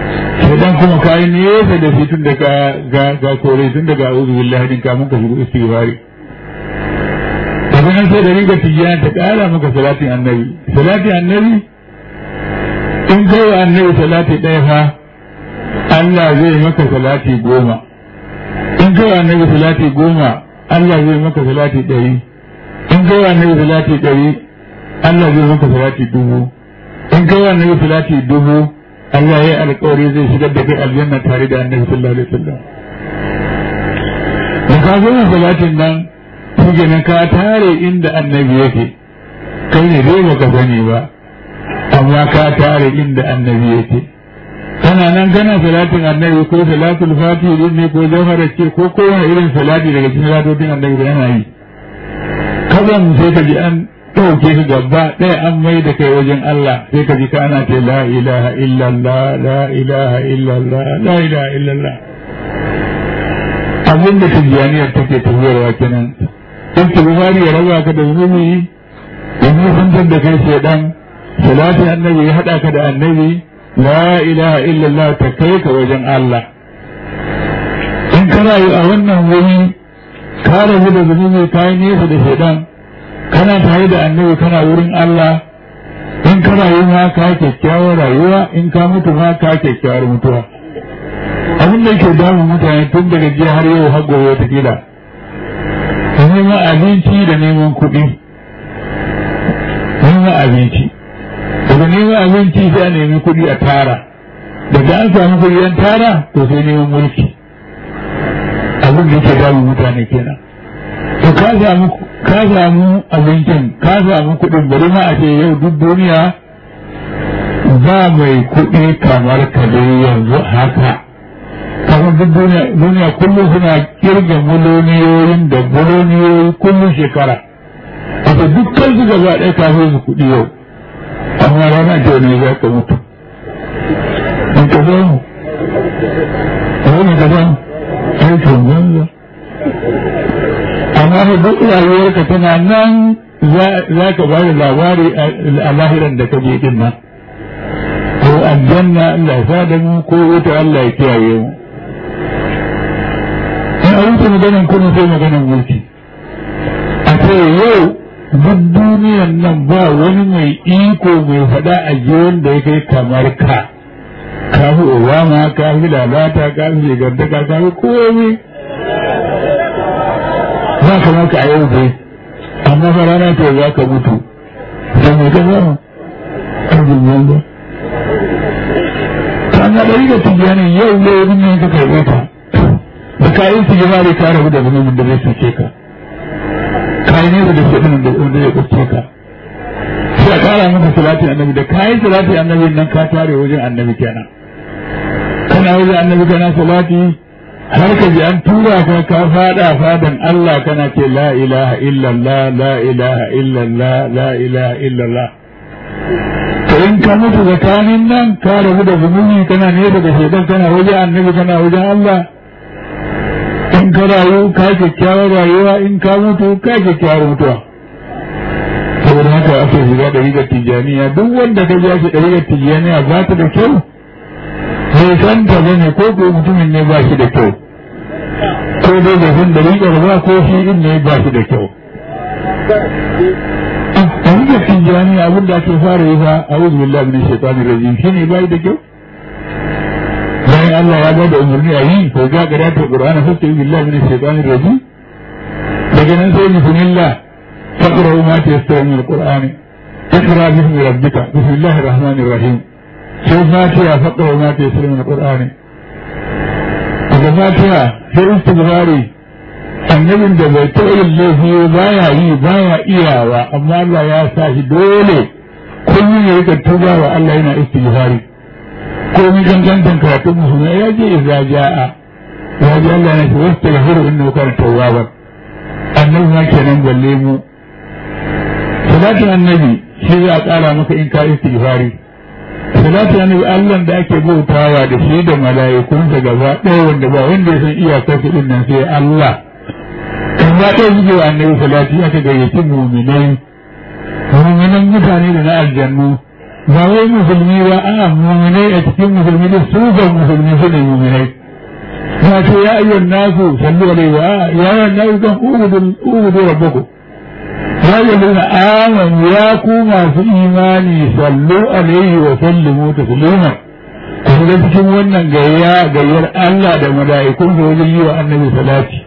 shaidan kuma ka yi nesa da shi tun da ka ga kore tun daga a'udhu billahi din kamun ka shigo istighfari daga nan sai da ringa tijjana ta kara maka salatin annabi salatin annabi in kai wa annabi salati ɗaya fa Allah zai maka salati goma in kai wa annabi salati goma Allah zai maka salati ɗari in kai wa annabi salati ɗari Allah zai maka salati dubu in kai wa annabi salati dubu Allah ya yi alƙawari zai shigar da kai aljanna tare da annabi sallallahu alaihi wasallam da ka zo salatin nan shi nan ka tare inda annabi yake kai ne dai baka sani ba amma ka tare inda annabi yake kana nan kana salatin annabi ko salatul fati din ne ko jawhara ce ko kowane irin salati daga cikin salatin annabi da yana yi kazan sai ka ji an ɗauke ka gaba ɗaya an mai da kai wajen Allah sai ka ji kana ce la ilaha illallah la ilaha illallah la ilaha illallah abin da tijjaniyar take tafiyarwa kenan in Buhari ya raba ka da zunubi ya nufantar da kai shaidan salatin annabi ya haɗa ka da annabi la ilaha illallah ta kai ka wajen Allah in ka rayu a wannan wuri ka rabu da zunubi ka yi nesa da shaidan kana tare da annabi kana wurin Allah in ka rayu ma ka kyakkyawar rayuwa in ka mutu ma ka kyakkyawar mutuwa abin da yake damun mutane tun daga jiya har yau har gobe wata kila neman abinci da neman kuɗi neman abinci daga neman abinci sai a nemi kuɗi a tara daga an samu kuɗi an tara to sai neman mulki abin da yake damun mutane kenan to ka samu ka samu abincin ka samu kuɗin bari ma a ce yau duk duniya ba mai kuɗi kamar ka dai yanzu haka kamar duk duniya kullum suna kirga miloniyoyin da miloniyoyi kullum shekara wato dukkan su gaba ɗaya kafin su kuɗi yau amma rana ce ne za ka mutu in ka samu wani ka samu aikin banza amma fa duk rayuwarka tana nan za ka ba da labari a lahiran da ka je din nan ko aljanna Allah ya da mu ko wuta Allah ya kiyaye mu in a wuce maganan kudin sai maganan mulki a ce yau duk duniyan nan ba wani mai iko mai faɗa a jiwon da ya kai kamar ka ka fi obama ka fi lalata ka fi shigantaka ka fi komai za ka maka a yau dai amma fa rana ta za ka mutu sai mai ka zama ƙarfin yanzu kana ɗari da tijjanin yau yau ne ka karɓe ta da kayan su yi mare ka rabu da zunubin da zai cuce ka kayan nesa da shi ɗin da wanda zai kuce ka sai a ƙara maka salatin annabi da kayan salatin annabi nan ka tare wajen annabi kenan kana wajen annabi kana salati har ka ji an tura ka ka fada fadan Allah kana ce la ilaha illallah la ilaha illallah la ilaha illallah to in ka mutu tsakanin nan ka rabu da zunubi kana nesa da shaitan kana wajen annabi kana wajen Allah in ka rayu ka kyakkyawar rayuwa in ka mutu ka kyakkyawar mutuwa saboda haka ake shiga da rigar tijjaniya duk wanda ka ji ake rigar tijjaniya ba ta da kyau bai san ta bane ko ko mutumin ne ba shi da kyau ko dai bai san da rigar ba ko shi din ne ba shi da kyau a rigar tijjaniya abin da ake fara yi fa a wuzu billahi min shaitani rajim shi ne bai da kyau bayan Allah ya bada umarni a yi ko ga ga ta Qur'ani fasta billahi min shaitani rajim daga nan sai bismillah faqra'u ma tayassara min al-Qur'ani اقرأ باسم ربك بسم الله الرحمن الرحيم sai fatiha faɗa ma ta yi min qur'ani daga fatiha sai istighfari annabin da bai taɓa yin laifi baya yi baya iyawa amma Allah ya sa shi dole kullum ya rika tuba wa Allah yana istighfari ko mi gangantan karatun musulmai ya je idza ja'a ya ji Allah yana ce wastaghfiru innahu kana tawwaban annabi ma kenan balle mu salatin annabi shi za a ƙara maka in ka istighfari salatu annabi Allah da ake bautawa da shi da mala'ikunsa gaba ɗaya wanda ba wanda ya san iyakar su din nan sai Allah gaba ɗaya suke wa annabi salati aka gayyaci muminai muminan mutane da na aljannu ba wai musulmi ba a muminai a cikin musulmi da su ga musulmi su ne muminai na ce ya ayyuhan nasu sallu alaihi wa ya ayyuhan nasu kan ubudu rabbakum ya ayyuhan amanu ya ku masu imani sallu alaihi wa sallimu taslima ku ga cikin wannan gayya gayyar Allah da mala'ikun da wajen yi wa annabi salati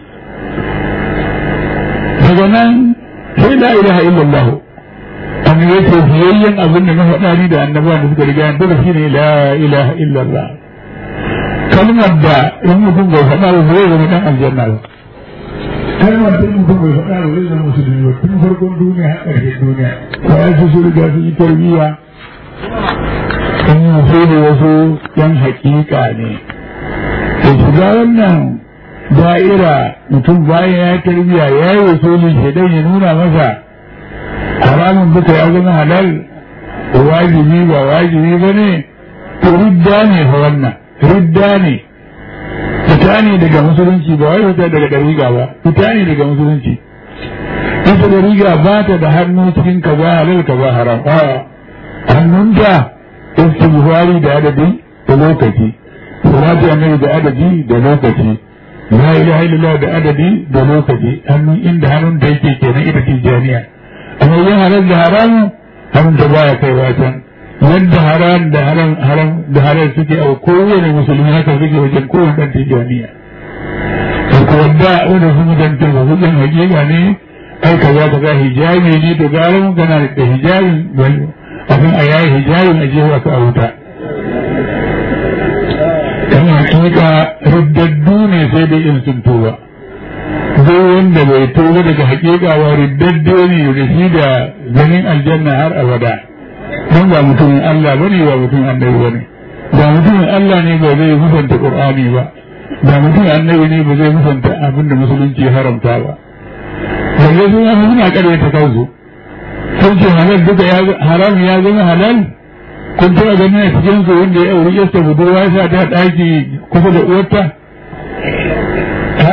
daga nan sai la ilaha illallah an yi ce fiyayyen abin da na faɗa ni da annabawa da suka riga duka shi ne la ilaha illallah kalmar da in mutum bai faɗa ba zai zama dan aljanna ba kalmar da in mutum bai faɗa ba zai zama musulmi ba tun farkon duniya har ƙarshen duniya bayan su su riga su yi tarbiyya in yi da wasu yan hakika ne da shiga wannan da'ira mutum bayan ya tarbiyya ya yi wasulin shaidan ya nuna masa haramun duka ya zama halal wajibi ba wajibi ba ne to ridda ne fa wannan ridda ne fita ne daga musulunci ba wai fita daga dariga ba fita ne daga musulunci ita dariga ba ta da hannu cikin ka ba halal ka ba haram a hannunta istighfari da adadi da lokaci salatu annabi da adadi da lokaci la ilaha illallah da adadi da lokaci hannun inda hannun da yake kenan ita tijaniya amma yin halal da haramu hannun da baya kai wacan yadda haram da haram haram da halal suke a kowane musulmi haka suke wajen kowane ɗan tijaniya to ko wanda wanda su mutanta ba su ɗan hakika ne ai ka za ka ga hijabi ne to gara mun gana da hijabin abin a yayi hijabin a jefa ka a wuta kan hakika riddaddu ne sai dai in sun tuba duk wanda bai tuba daga hakika ba riddaddu ne da shi da ganin aljanna har abada don ba mutumin Allah ba ne ba mutumin annabi ba ne ba mutumin Allah ne ba zai musanta Qur'ani ba ba mutumin annabi ne ba zai musanta abin da musulunci ya haramta ba balle sun yi suna karyata kansu sun ce halal duka haram ya zama halal kun taɓa ganin a cikin su wanda ya auri yasta budurwa ya sa ta ɗaki kusa da uwarta ha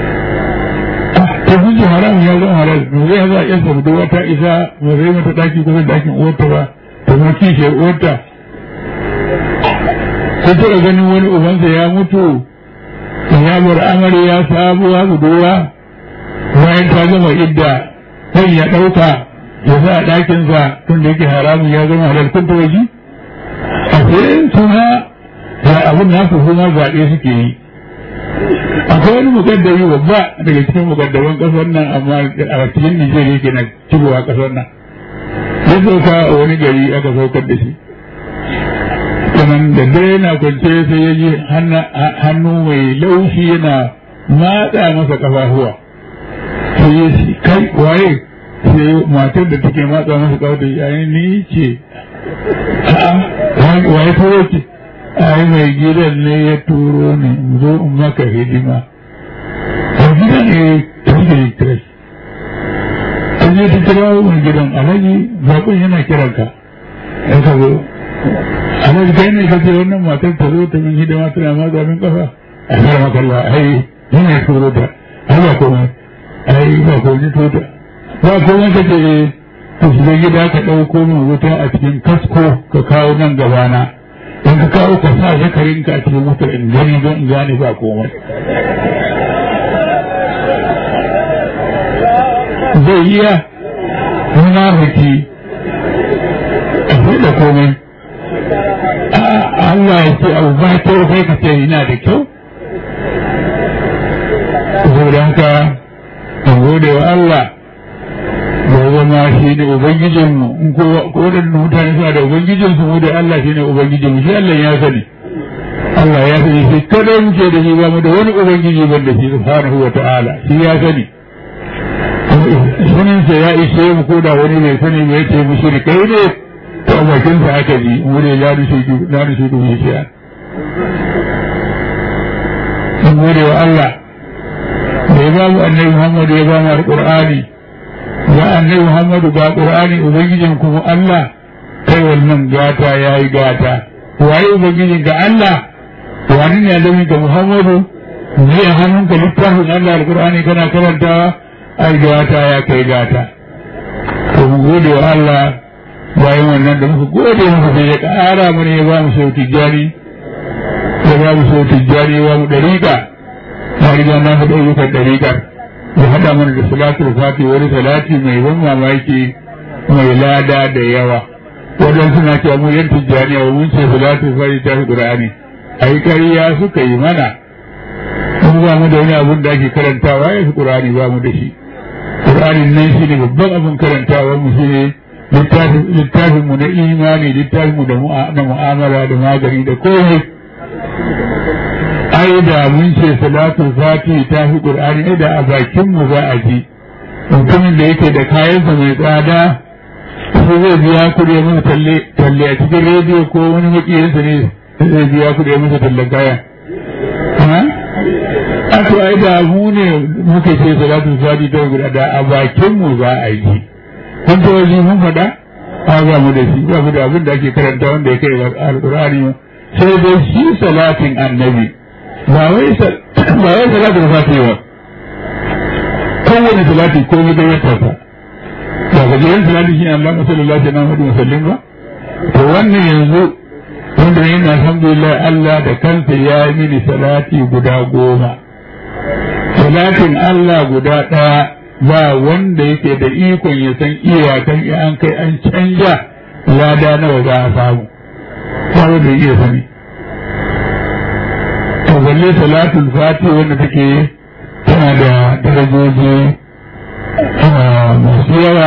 ta sun ce haram ya zama halal ba zai za a yasta budurwa ta isa ba zai mata ɗaki kusa da ɗakin uwarta ba ta zama kishiyar uwarta kun taɓa ganin wani ubansa ya mutu ya bar amarya sabuwa budurwa bayan ta gama idda sai ya ɗauka ya sa a ɗakinsa tun da yake haramun ya zama halal kun taɓa ji a sai suna da abin nasu suna zaɓe suke yi akwai wani mukaddami babba daga cikin mukaddaman ƙasar nan amma a cikin Nijar yake na cigowa ƙasar nan ya sauka a wani gari aka saukar da shi sannan da dare na kwance sai ya ji hannu mai laushi yana matsa masa ƙafafuwa sai ya ce kai waye sai matar da take matsa masa ƙafafuwa yayin ni ce a'a waye turo ce ai mai gidan ne ya turo ne zo in maka hidima a gidan ne ta yi da kira ta je ta kira mai gidan alhaji zaɓin yana kiranka ya ka zo alhaji kai ne ka ce wannan matar ta zo ta min hidima tana matsa min ƙafa a kar makalla ai yana turo ta ai ba komai ai ba komai to ta ba komai ka ce ka shiga gida ka ɗauko min wuta a cikin kasko ka kawo nan gabana in ka kawo ka sa zakarin ka a cikin wutar in gani don in gane ba komai zai iya munafiki a da komai Allah ya ce abu ba kyau kai ka ce yana da kyau saboda haka in gode wa Allah da zama shi ne ubangijinmu in ko waɗanda mutane suna da ubangijinsu mu da Allah shi ne ubangijinmu shi Allah ya sani Allah ya sani shi kada muke da shi ba mu da wani ubangiji ban da shi subhanahu wa ta'ala shi ya sani sanin sa ya ishe mu ko da wani bai sani ba yace mu shi kai ne to bakin sa aka ji mu ne la ni shi la ni shi dun shi mun gode wa Allah da ya ba mu annabi Muhammad ya ba mu alqur'ani ga annabi Muhammadu ga Qur'ani ubangijin kuma Allah kai wannan gata yayi gata waye ubangijin ga Allah wani ne da ga Muhammadu ne a hannunka littafin Allah alqur'ani kana karantawa ai gata ya kai gata to mu gode wa Allah bayan wannan da muka gode masa sai ya ƙara mana ya ba mu sau tijjani ya ba mu sau tijjani ya ba mu ɗariƙa na riga na faɗa ayyukan ɗariƙar ya haɗa mana da salatul fati wani salati mai ban mamaki mai lada da yawa waɗansu na cewa mu yan tijjani a mun ce salatul fati ta fi ƙur'ani ai ƙarya suka yi mana mun ba mu da wani abun da ake karantawa ya fi ƙur'ani ba mu da shi ƙur'anin nan shi ne babban abin karantawa mu shi ne littafin mu na imani littafin mu na mu'amala da magani da komai ai da mun ce salatul fati ta fi qur'ani ai da a bakin mu za a ji mutumin da yake da kayansa mai tsada sai zai biya kuɗi masa talle talle a cikin rediyo ko wani makiyinsa ne zai biya kuɗi masa talle kaya a to ai da mu ne muke ce salatul fati ta guda da a bakin mu za a ji kun ta waje mun faɗa a ba mu da shi ba mu da abin da ake karanta wanda ya kai alƙur'ani sai dai shi salatin annabi ba wai salatin fati ba kowane salati ko mu da yata ba ba ga jiran salati shi Allah na sallallahu alaihi wa sallam ba to wannan yanzu wanda yana alhamdulillah Allah da kansa ya yi mini salati guda goma salatin Allah guda ɗaya ba wanda yake da ikon ya san iyakan an kai an canja lada nawa za a samu ba wanda iya sani to balle salatul fati wanda take tana da darajoji masu yawa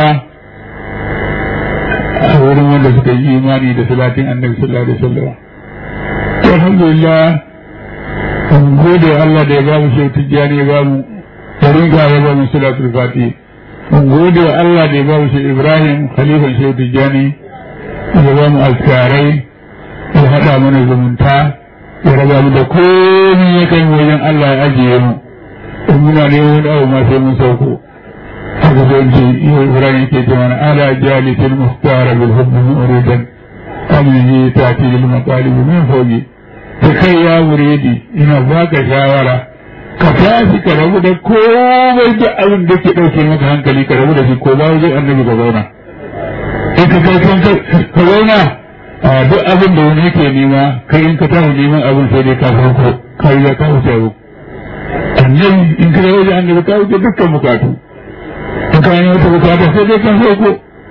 a wurin wanda suka yi imani da salatin annabi sallallahu alaihi wasallam alhamdulillah mun gode Allah da ya ba mu shi tijjani ya ba mu tariqa ya ba mu salatul fati mun gode wa Allah da ya ba mu shi Ibrahim khalifan shi tijjani ya ba mu azkarai ya hada mana zumunta ya raba mu da komai ya kai wajen Allah ya ajiye mu in muna ne wani abu ma sai mun sauko haka zai ji iya Ibrahim ke ce mana ala jalisil muhtara bil hubbi muridan amin ta ti lil maqalib min fawqi ta kai ya muridi ina baka shawara ka tashi ka rabu da komai da abin da ke ɗauke maka hankali ka rabu da shi ko ba wajen annabi ka zauna in ka kai kan ka zauna a duk abin da wani yake nema kai in ka tashi neman abin sai dai ka farko ka yi ka wuce abu annabi in ka wajen annabi ka wuce dukkan bukatu in ka yi wata bukata sai dai ka farko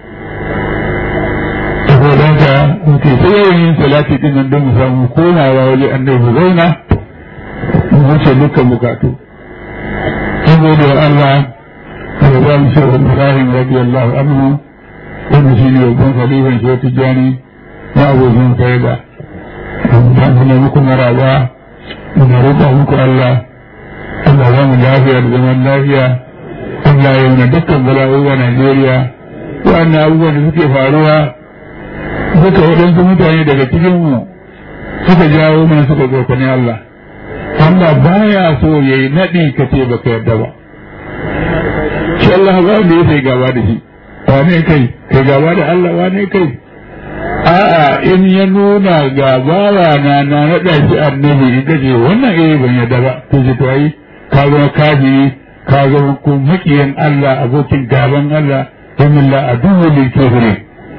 saboda haka muke sai yawan yin salati din nan don mu samu komawa wajen annabi mu zauna mu wuce dukkan bukatu saboda Allah da ba mu shehu Ibrahim radiyallahu anhu wanda shi ne babban khalifan shehu Tijjani na abokin faida dan kuma muku maraba muna roƙa muku Allah Allah ba mu lafiya da zaman lafiya Allah ya yi dukkan bala'o'i a Najeriya wa'annan abubuwan da suke faruwa duka waɗansu mutane daga cikinmu suka jawo mana suka tsokani Allah Allah baya so ya yi naɗi ka ce baka yarda ba shi Allah ba da ya sai gaba da shi wane kai kai gaba da Allah wane kai a'a in ya nuna gaba na na naɗa shi annabi in kace wannan eh ban yarda ba to ji to ai ka zama kafiri ka zama ko makiyan Allah abokin gaban Allah domin la aduwwu lil kafirin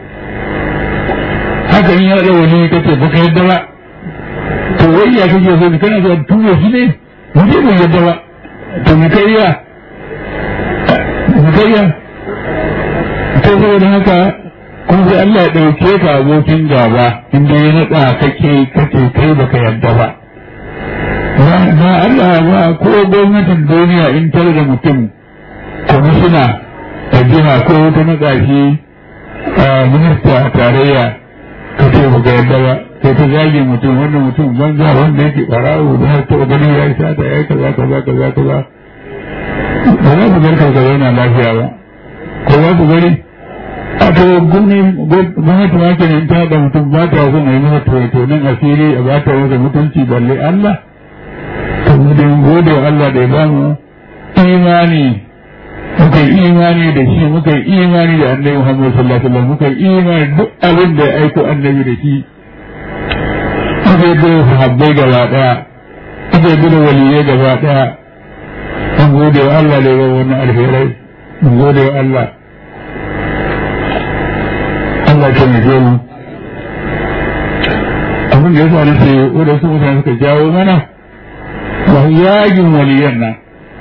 haka in ya da wani kace baka yarda ba to wai ya kake so ni kana so tuwo shi ne mu je mu yarda ba to mu kai ya mu kai ya to saboda haka kuma sai Allah ya ɗauke ka abokin gaba inda ya naɗa kake kake kai baka yarda ba ba Allah ba ko gwamnatin duniya in tare da mutum kwamishina a jiha ko wata naɗa shi minista a tarayya ka ce baka yarda ba sai ta zage mutum wannan mutum banza wanda yake ɓarawo da har ta gani ya yi sata ya yi kaza kaza kaza kaza ba za ku garka ka zauna lafiya ba ko za ku gani a to gwamnati ma kenan ta da mutum ba ta son a yi masa to nan asiri a ba ta wata mutunci balle Allah to mu da gode wa Allah da ya ba mu imani muka yi imani da shi muka yi imani da annabi Muhammad sallallahu alaihi wasallam muka yi imani duk abin da ya aiko annabi da shi muka yi da sahabbai gaba daya muka yi da waliyai gaba daya mun gode wa Allah da ya ba wannan alherai mun gode wa Allah Allah kan mu abin da ya sa nace wadansu mutane suka jawo mana ba yagin waliyan nan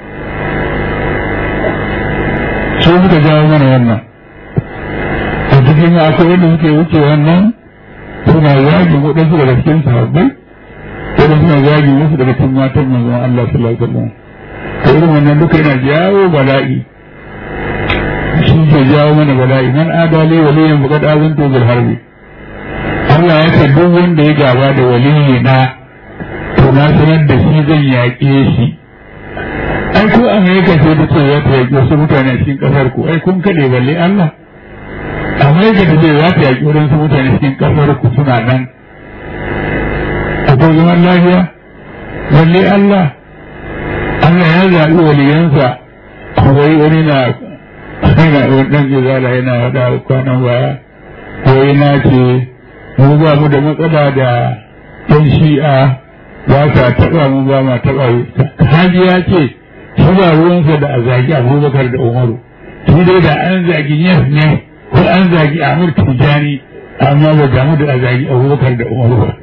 su suka jawo mana wannan a cikin akwai wanda suke wuce wannan suna yagin waɗansu daga cikin sahabbai waɗansu suna yagin wasu daga cikin matan manzon Allah sallallahu alaihi wasallam to irin wannan duka yana jawo bala'i shi ke jawo mana bala'i man adali waliyan faqad azantu bil harbi Allah ya ce duk wanda ya gaba da waliyi na to na sanar da shi zan yaƙe shi ai ko Amerika ce ta ce za ta yaƙi wasu mutane a cikin ƙasar ku ai kun kaɗe balle Allah Amerika ta ce za ta yaƙi wadansu mutane cikin ƙasar ku suna nan akwai zaman lafiya balle Allah Allah ya zaɓi waliyansa akwai wani na yana ɗan gizala yana haɗa kwanan baya wai na ce mu ba mu da matsala da ɗan shi'a ba sa taɓa mu ba ma taɓa haji ya ce shi ba ruwansa da a zagi abubakar da umaru shi dai da an zagi yes ne ko an zagi amur tijani amma ba damu da a zagi abubakar da umaru ba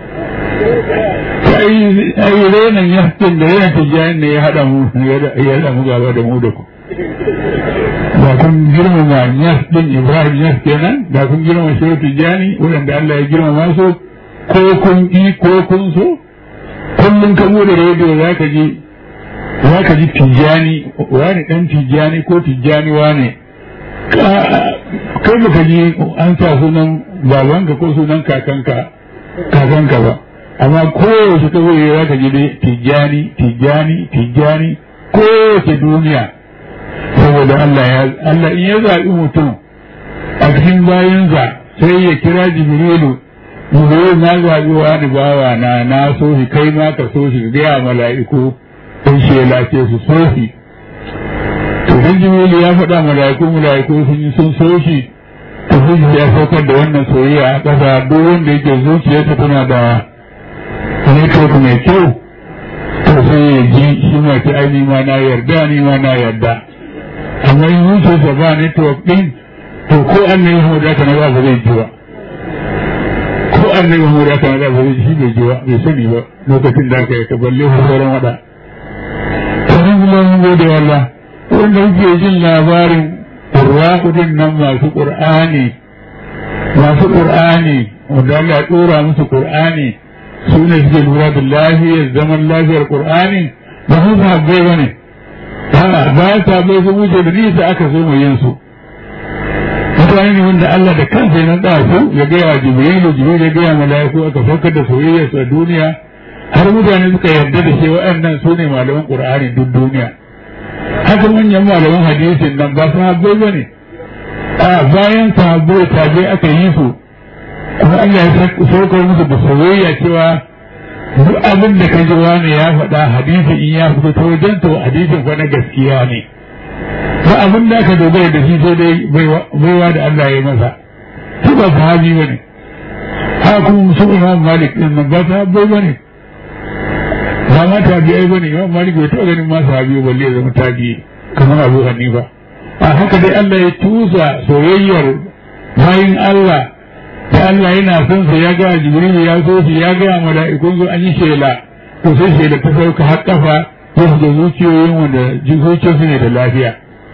ai renan yaskin da renan tijani ne ya haɗa mu ya haɗa mu gaba da mu da ku da kun girmama yas din ibrahim yas kenan da kun girmama shehu tijani waɗanda Allah ya girmama su ko kun yi ko kun so kullum ka bude rediyo za ka ji za ka ji tijani wani dan tijani ko tijani wane kai baka ji an sa sunan babanka ko sunan kakanka kakanka ba amma kowace ka zai za ka ji dai tijani tijani tijani kowace duniya saboda Allah ya Allah in ya zaɓi mutum a cikin bayansa sai ya kira jibrilu jibrilu na zaɓi wani bawa na na so shi kai ma ka so shi gaya mala'iku in shela ce su so shi to dan jibrilu ya faɗa mala'iku mala'iku sun yi sun so shi to sai ya saukar da wannan soyayya a ƙasa duk wanda yake zuciyarsa tana da network mai kyau to sai ya ji shi ma ta ai ma na yarda ni ma na yarda amma in zuciyarsa ba network ɗin to ko an ne yahu da kana ba zai ji ba ko an ne yahu da kana ba zai shi bai ji ba bai sani ba lokacin da aka yi ka balle ko sauran wada sanin kuma mun gode wallah wanda kuke jin labarin qurra'udin nan masu qur'ani masu qur'ani wanda Allah ya dora musu qur'ani su ne suke lura da lafiyar zaman lafiyar qur'ani ba su sabbai ba ne bayan sabbai sun wuce da nisa aka so mu yin su mutane ne wanda Allah da kansa ya naɗa su ya gaya wa Jibrilu Jibrilu ya gaya mala'iku aka saukar da soyayya su a duniya har mutane suka yarda da shi waɗannan su ne malaman Qur'ani duk duniya haka manyan malaman hadisin nan ba sahabbai ba ne a bayan sahabbai tabi aka yi su kuma Allah ya saukar musu da soyayya cewa duk abin da ka ji wani ya faɗa hadisi in ya fito ta wajen to hadisin fa na gaskiya ne ba abin da aka dogara da shi sai dai baiwa da Allah ya masa su ba sahabi ba ne haka kuma su imam malik din nan ba sahabbai ba ne ba ma tabi'ai ba ne imam malik bai taɓa ganin ma sahabi balle ya zama tabi'i kamar abu hanifa a haka dai Allah ya tusa soyayyar bayin Allah da Allah yana son sa ya ga Jibril ya so shi ya ga mala'ikun su an yi shela to sai shela ta sauka har kafa ya da zuciyoyin wanda zuciyarsu ne da lafiya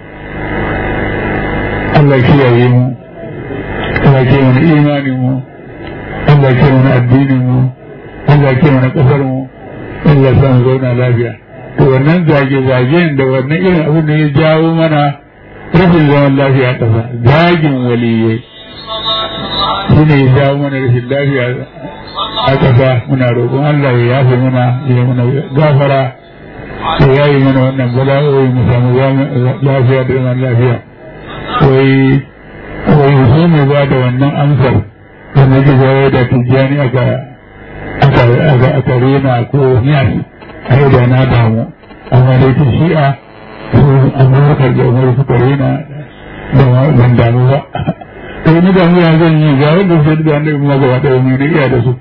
Allah ya kiyaye mu Allah ya kiyaye mana imanin mu Allah ya kiyaye mana addinin mu Allah ya kiyaye mana kasar mu Allah ya san zauna lafiya to wannan zage-zagen da wannan irin abin da ya jawo mana rashin zaman lafiya a ƙasa zagin waliyai shi ne ya jawo mana rashin lafiya a ƙasa muna roƙon Allah ya yafe mana ya mana gafara ya yayi mana wannan bala'o'i mu samu lafiya da zaman lafiya wai wai sai mu ba da wannan amsar da na ji zai da tijjani aka aka aka aka rena ko niyas a yau da na damu amma dai ta shi'a su abubakar da umar suka rena da ban damu ba to ni da ya zan yi ga wanda su da annabi kuma gaba ɗaya mai na iya da su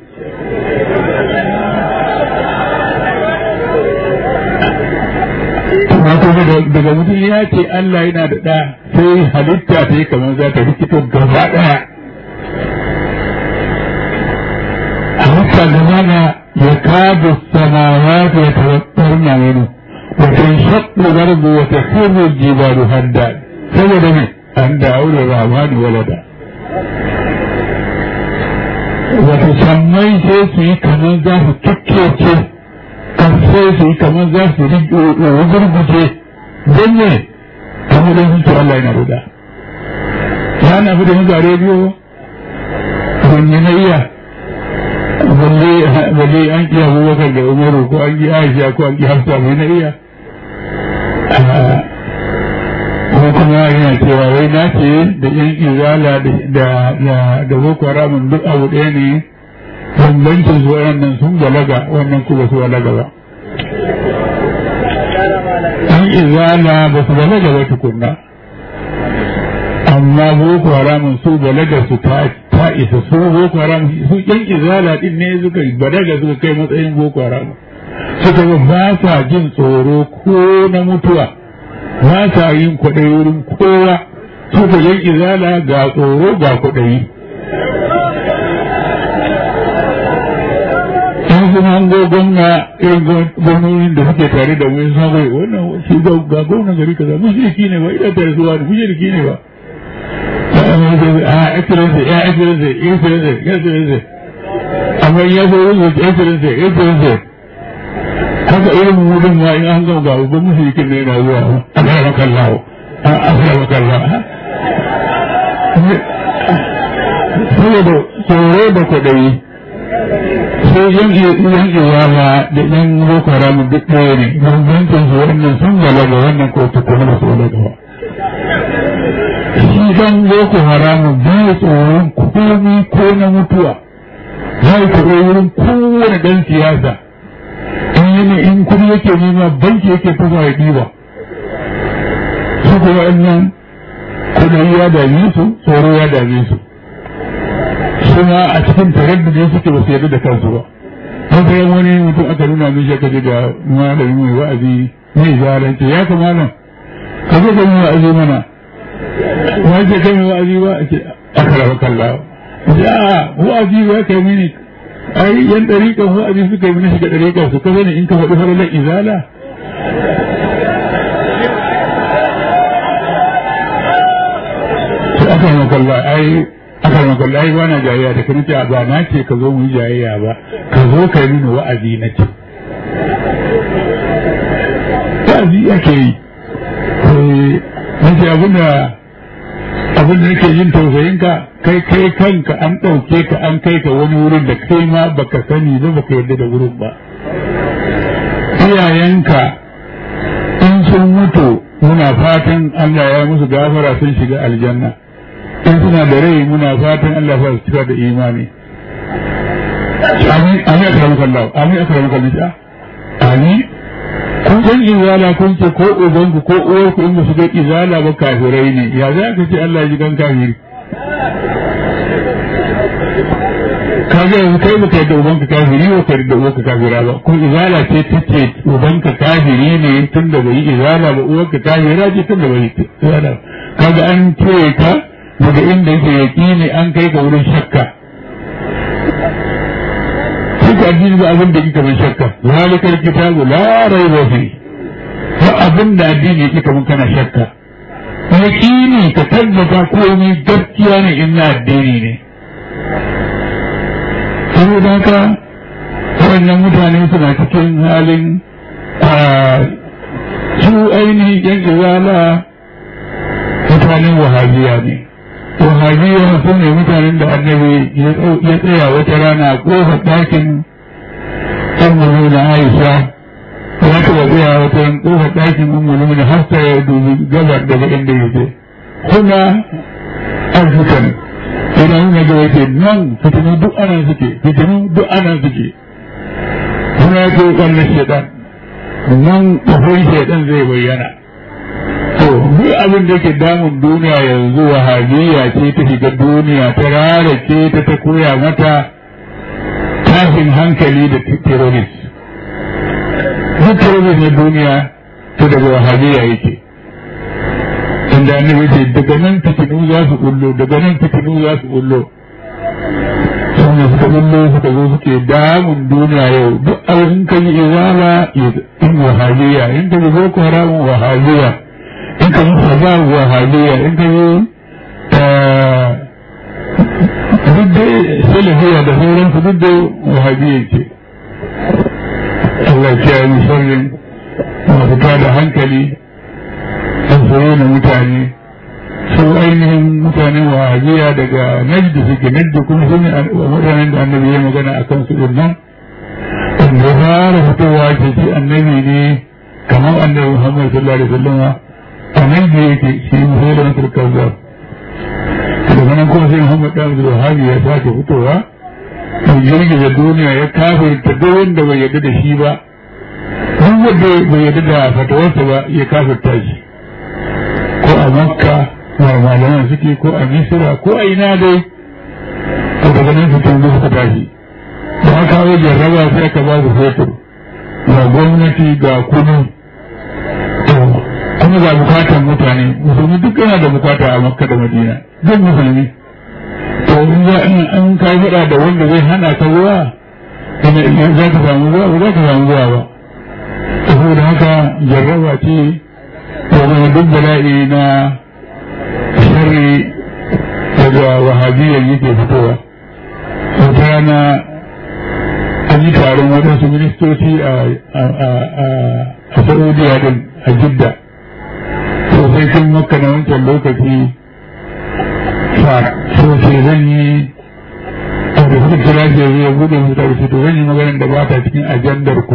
amma kuma daga mutum ya ce Allah yana da ɗa sai halitta ta yi kamar za ta rikito gaba ɗaya gaba da ya kada samawati ya tawakkar minhu wa tanshaqqu al-ardu wa takhirru al-jibalu hadda saboda ne an da'u rahmani walada wato sammai sai su yi kamar za su tukkece sai su yi kamar za su rugurguje don ne kamar da sun ce Allah yana ruda ya na fi da mu a rediyo wani na iya balle an iya abubakar da umaru ko an yi aisha ko an yi hafsa mai na iya ko kuma yana cewa wai na ce da yan izala da boko haramun duk abu ɗaya ne bambancin su waɗannan sun balaga wannan kuma su balaga ba an izala ba su balaga ba tukunna amma boko haramun su balaga su ta isa su boko haramun su yan izala din ne suka balaga suka kai matsayin boko haramun suka ba sa jin tsoro ko na mutuwa ba sa yin kwaɗayi wurin kowa su ka yan izala ga tsoro ga kwaɗayi in sun hango gwamna irin gwamnonin da suke tare da wani sabai wannan shi ga gwamnan gari kaza mushriki ne ba ina tare su wani mushriki ne ba a excellency ya excellency excellency excellency amma ya zo yin excellency excellency haka irin wurin ma in an gama ga babban mushrikin ne yana zuwa a kara maka Allah a kara maka Allah saboda tsoro da kwaɗayi sai yan yan iwala da yan boko haram duk ɗaya ne bambancin su wannan sun balaga wannan ko tukuna ba su balaga ba shi dan boko haram bai tsoron komi ko na mutuwa zai kuɗe wurin kowane ɗan siyasa in in kudi yake nema banki yake kuma ya ɗiba su kuma nan kudi ya dame su tsoro ya dame su suna a cikin taraddudin suke ba su yarda da kansu ba wata yan wani mutum aka nuna min shi aka ce ga malami mai wa'azi mai zalunci ya kamata ka zo ka mai wa'azi mana wani ce kai mai wa'azi ba a ce aka raba kallawa ya wa'azi ba kai mini ai yan ɗariƙan wa'azi suka yi shiga ɗariƙan su kaza ne in ka faɗi faralar izala to aka yi makalla ai aka yi makalla ai ba na jayayya da kan ce ba na ce ka zo mu yi jayayya ba ka zo ka yi mini wa'azi na ce wa'azi ake yi na ce abin da abin da nake yin tausayin ka kai kai kanka an ɗauke ka an kai ka wani wurin da kai ma baka sani ba baka yarda da wurin ba iyayenka in sun mutu muna fatan Allah ya musu gafara sun shiga aljanna in suna da rai muna fatan Allah ya su cika da imani amin amin akramuka Allah amin akramuka Allah amin kun san izala kun ce ko ubanku ko uwarku in ba su ga izala ba kafirai ne ya za ka ce Allah ji kan kafiri kaga yanzu kai baka yadda ubanka kafiri ba ka yadda uwarka kafira ba ko izala ce take ubanka kafiri ne tun da bai yi izala ba uwarka kafira ce tun da bai yi izala kaga an cire ka daga inda yake yaki ne an kai ka wurin shakka duka addini ba abin da kika man shakka zalikal kitabu la raiba fi ba abin da addini yake kaman kana shakka yaqini ka tabbata komai gaskiya ne in na addini ne saboda haka wannan mutane suna cikin halin su ainihin yan izala mutanen wahabiya ne wahabiya su ne mutanen da annabi ya tsaya wata rana a kofar ɗakin ummulu na aisha ya taɓa tsaya wata ran kofar ɗakin ummulu na hafsa ya dubi gabar daga inda ya je kuma arzikan ina nuna ga wace nan fitinu duk ana suke fitinu duk ana suke kuma ya ce kallon shaidan nan kafin shaidan zai bayyana to duk abin da ke damun duniya yanzu wahabiyya ce ta shiga duniya ta rarake ta ta koya mata tashin hankali da terrorist duk terrorist na duniya to daga wahabiyya yake inda annabi ce daga nan fitinu za su kullo daga nan fitinu za su kullo sun ne suka bullo suka zo suke damun duniya yau duk abin in ka yi izala in wahabiya in ka yi boko haram wahabiya in ka yi sabab wahabiya in ka yi duk dai salafiya da sauransu duk dai wahabiya ce Allah ya yi sharrin masu tada hankali sun soye na mutane su ainihin mutanen wahabiya daga najd suke najd kuma su ne mutanen da annabi ya magana a kansu din nan wanda ya fara fitowa ce shi annabi ne kamar annabi muhammad sallallahu alaihi wasallam a nan da yake shi musulun da masu kazzab daga nan kuma sai muhammad dan abdul wahabi ya sake fitowa ya girgiza duniya ya kafirta duk wanda bai yarda da shi ba duk wanda bai yarda da fatawarsa ba ya kafirta shi ko a makka malaman suke ko a misira ko a ina dai to daga nan fitin da suka tashi da aka kawo jarraba sai aka ba su fetur ga gwamnati ga kudu to kuma ga bukatan mutane musulmi duk yana da bukata a makka da madina duk musulmi to in za in an kai faɗa da wanda zai hana ka ruwa ina za ka samu ruwa ba za ka samu ruwa ba saboda haka jarraba ce da duk bala'i na sharri daga wahabiyyar yake fitowa wata rana an yi taron waɗansu ministoci a saudiya din a jidda sosai sun maka na wancan lokaci sosai zan yi a da suka kira shi zai buɗe su da to zan yi maganar da ba ta cikin ajandar ku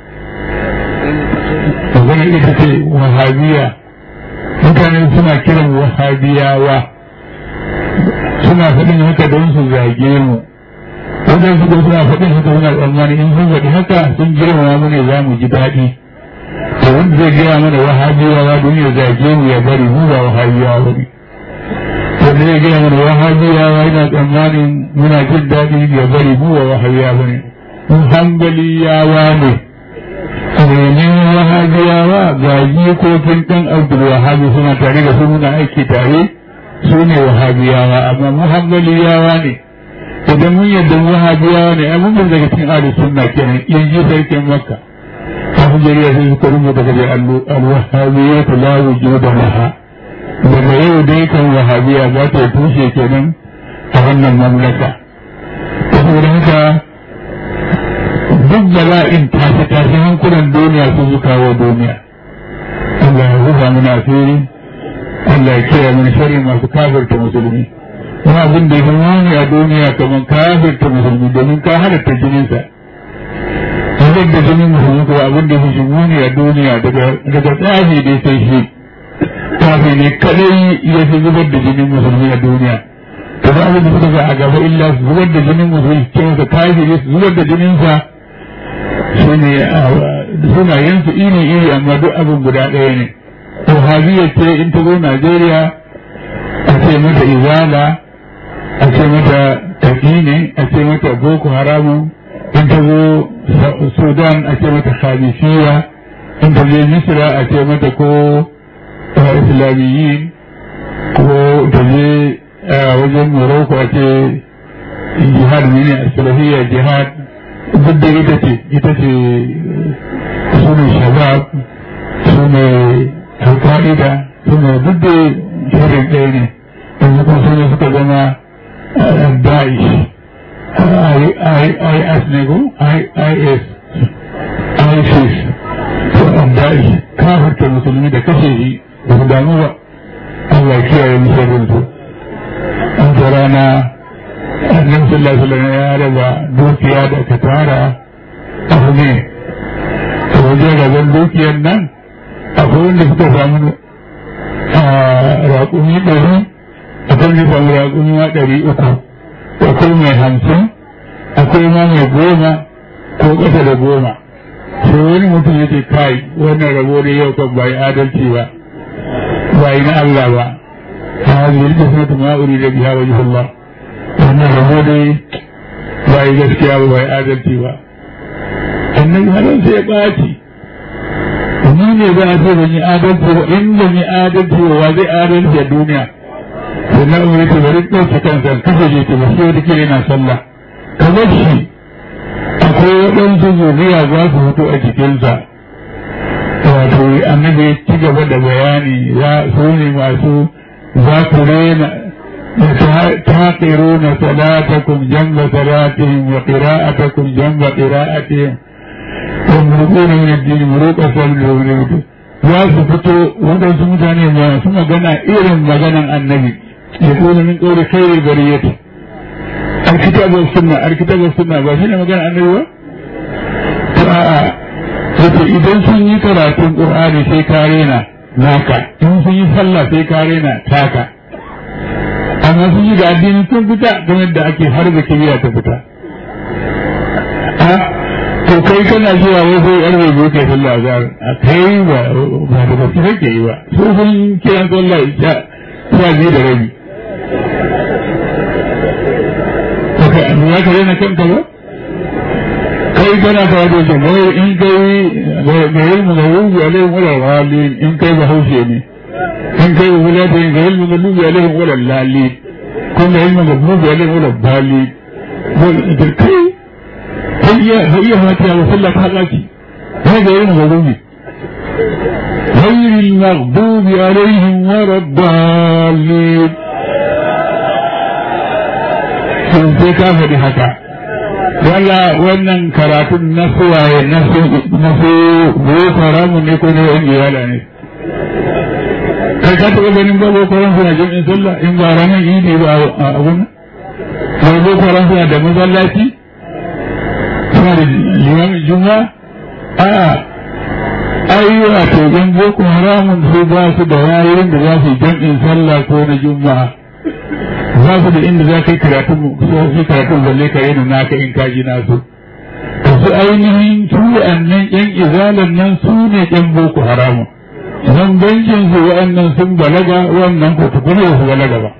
maganar ita ce wahabiya mutane suna kiran wahabiyawa suna faɗin haka don su zage mu wajen su suna faɗin haka suna tsammani in sun faɗi haka sun girmama mu ne za mu ji daɗi to wanda zai gaya mana wahabiyawa don ya zage mu ya bari mu ba wahabiyawa ba ne wanda zai gaya mana wahabiyawa yana tsammanin muna jin daɗi ya bari mu ba wahabiyawa ba ne mu hambaliyawa ne domin wahabiyawa ga jikokin ɗan abdul wahabi suna tare da su muna aiki tare su ne wahabiyawa amma muhammadiyawa ne idan mun yadda wahabiyawa ne ai mun daga cikin ahli sunna kenan in ji sarkin makka abu jariya sai suka rubuta daga al-wahabiyya ta la wujuda laha daga yau dai kan wahabiya za ta tushe kenan a wannan mamlaka saboda haka duk bala'in tashi tashi hankulan duniya sun su kawo duniya Allah ya rufa mana asiri Allah ya kiyaye mana sharri masu kafirta musulmi kuma abin da ya muni a duniya kamar kafirta musulmi domin ka halatta jininsa wajen da jinin musulmi kuma abin da ya fi muni a duniya daga tsafi dai sai shi tsafi ne kadai ya fi zubar da jinin musulmi a duniya da ba abin da suka ga a gaba illa su zubar da jinin musulmi ce masa kafiri su zubar da jininsa su ne sunayensu iri iri amma duk abin guda ɗaya ne wahabiyya ce in ta zo Najeriya a ce mata izala a ce mata taƙine a ce mata boko haramun in ta zo Sudan a ce mata khalifiyya in ta je Misra a ce mata ko islamiyyin ko ta je wajen Morocco a ce jihad ne a salafiyya jihad duk da ita ce ita ce su ne shabab su ne alƙa'ida suna duk da shirin ɗaya ne yanzu kuma suna suka zama da'ish is ne ko is isis to da'ish kafarta musulmi da kashe shi da su damu ba Allah kiyaye musulmin su an ta rana annabi sallallahu alaihi wasallam ya raba dukiya da ka tara abu ne to wajen rabon dukiyar nan akwai wanda suka samu raƙumi ɗari akwai wanda samu raƙumi ma ɗari uku akwai mai hamsin akwai ma mai goma ko ƙasa da goma sai wani mutum ya ce kai wannan rabo da yau kan bai adalci ba bai na Allah ba ta hajji da suna ta ma'uri da biya wa Allah wannan rabo dai bai gaskiya ba bai adalci ba annabi halin sai ya ɓaci ni ne za a ce ban yi adalci ba in ban yi adalci ba wa zai adalci a duniya sai na umar ce bari ɗauke kansa kashe je ce ba sai wata kira yana sallah kamar shi akwai waɗansu zuriya za su fito a cikinsa wato annabi ya ci gaba da bayani ya su ne masu za ku rena تاقرون صلاتكم جنب صلاتهم وقراءتكم جنب قراءتهم ومرقون من الدين مروق صلوا ولوده za su fito waɗansu mutane masu magana irin maganan annabi ya kuma min ƙauri khairu bariyati alkitabar sunna alkitabar sunna ba shi ne magana annabi ba to a'a yace idan sun yi karatun qur'ani sai ka rena naka in sun yi sallah sai ka rena taka amma sun yi da addini sun fita don yadda ake har da kimiyya ta fita to kai kana zuwa wai sai yan rage kai sallah azhar a kai ba ba da gaske kake yi ba su sun kiran sallah isha sha biyu da rabi to kai an ya kare na kanka ba kai kana fara da shi wai in kai ga ilmu ga wuzu alaihi wala walin in kai ba haushe ne in kai ba wula ta yin ga ilmu ga lubi alaihi wala lali ko ga ilmu ga lubi alaihi wala bali da kai هي هي فاتحة وصلى حقاتي هذا يوم غضوبي غير المغضوب عليهم ولا الضالين sun sai ka faɗi haka wala wannan karatun na suwaye na su na su boko haramun ne ko ne yan iyala ne kai ka taɓa ganin ba boko haram suna jami'in sallah in ba ranar idi ba a abun ba boko haram suna da masallaci suna da limamin juma a ai wato yan boko haramun su ba su da wayoyin da za su yi jam'in sallah ko na juma'a za su da inda za ka yi karatun so su karatun balle ka yi naka in kaji nasu to su ainihin su wa'annan yan izalan nan su ne yan boko haramun nan bankin su wa'annan sun balaga wannan ko tukuna su balaga ba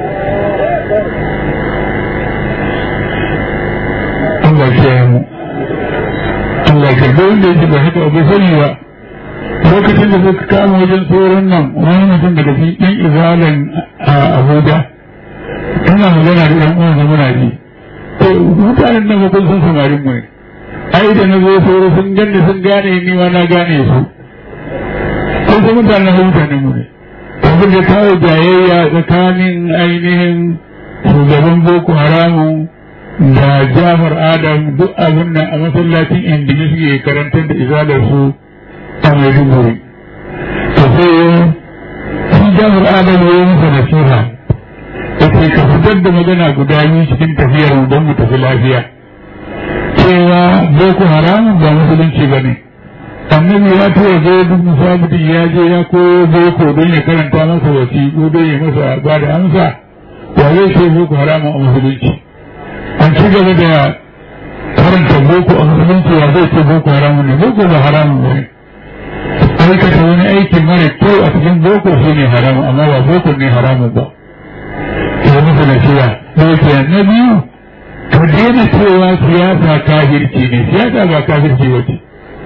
Allah ya mu Allah ya ga wanda yake ba haka ba sani ba lokacin da suka kama wajen tsoron nan wani mutum daga cikin ɗan izalan a Abuja ina magana da ɗan uwan muna ji to mutanen nan kun san samarin mu ne ai da na zo tsoro sun ganni sun gane ni ma na gane su kun san mutanen mutanen mu ne abin da kawo jayayya tsakanin ainihin shugaban boko haramun da Jafar Adam duk abin nan a masallacin indini suke karantar da izalar su a Maiduguri. To sai shi Jafar Adam ya yi masa nasiha ya ce ka fitar da magana guda biyu cikin tafiyar mu don mu tafi lafiya. Cewa Boko Haram ba musulunci ba ne. Annabi ya tura zai duk musabitin ya je ya koyo Boko don ya karanta masa wasiƙu don ya masa ba da amsa. Wa zai ce Boko Haram a musulunci. an ci gaba da karanta boko a musulunci ya zai ce boko haramun ne boko ba haramun ba ne aikata wani aiki mara kyau a cikin boko shi ne haramun amma ba boko ne haramun ba ya musu na shiya ɗauke na biyu ka daina cewa siyasa kafirci ne siyasa ba kafirci ba ce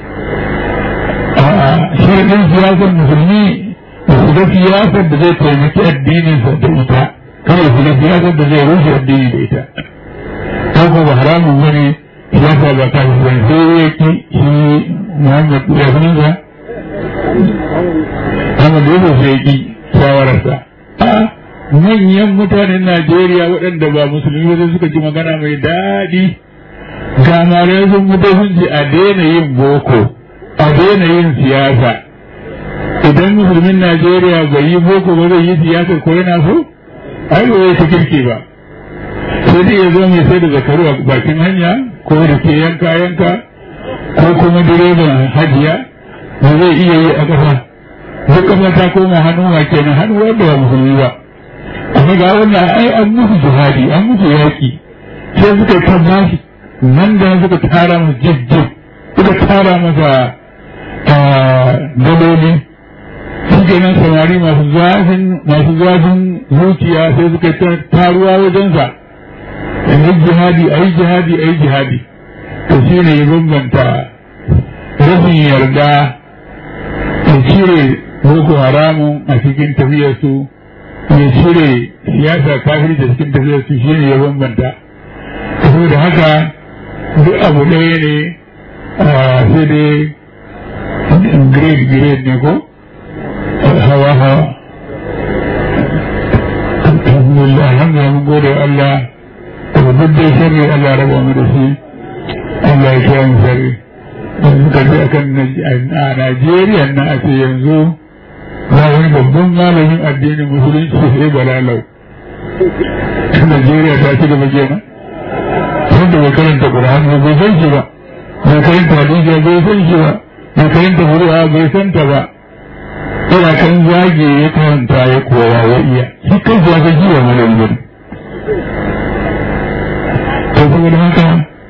a'a shirin siyasar musulmi da su ga siyasar da zai taimaki addininsa da ita kawai su ga siyasar da zai rushe addini da ita ko ba haramun bane ya sa ba ka shi bane sai ya ki shi Muhammad ya sunansa Muhammad ya sai ya ki shawararsa a manyan mutanen Najeriya waɗanda ba musulmi ba suka ji magana mai daɗi ga malai sun mutu sun ce a daina yin boko a daina yin siyasa idan musulmin Najeriya bai yi boko ba zai yi siyasa ko yana so ai ba zai ta kirki ba sai dai ya zo mai sai da zakaru a bakin hanya ko da ke yanka yanka ko kuma direban hajiya ba zai iya yi a ƙasa duk ƙasa ta koma hannu ma kenan hannu wanda ba musulmi ba amma ga wannan ai an musu jihadi an musu yaƙi sai suka ta bashi nan da suka tara masa jijjib suka tara masa daloli shi kenan samari masu zafin masu zafin zuciya sai suka taruwa wajensa in yi jihadi a yi jihadi a yi jihadi to shi ne ya bambanta rashin yarda ya cire boko haramun a cikin tafiyarsu ya cire siyasa kafiri da cikin tafiyarsu shi ne ya bambanta saboda haka duk abu ɗaya ne sai dai grade grade ne ko hawa hawa alhamdulillah alhamdulillah mun gode wa Allah da duk dai sharri Allah raba mu da shi Allah ya kiyaye mu sharri yanzu ka ji akan a Najeriya na a ce yanzu ba wani babban malamin addinin musulunci sai balalau Najeriya ta ci gaba kenan wanda bai karanta Qur'ani ba bai san shi ba bai karanta hadisi bai san shi ba bai karanta Qur'ani bai san ta ba ina kan zage ya karanta ya koya ya iya shi kan ya ga jiwa malamin to saboda haka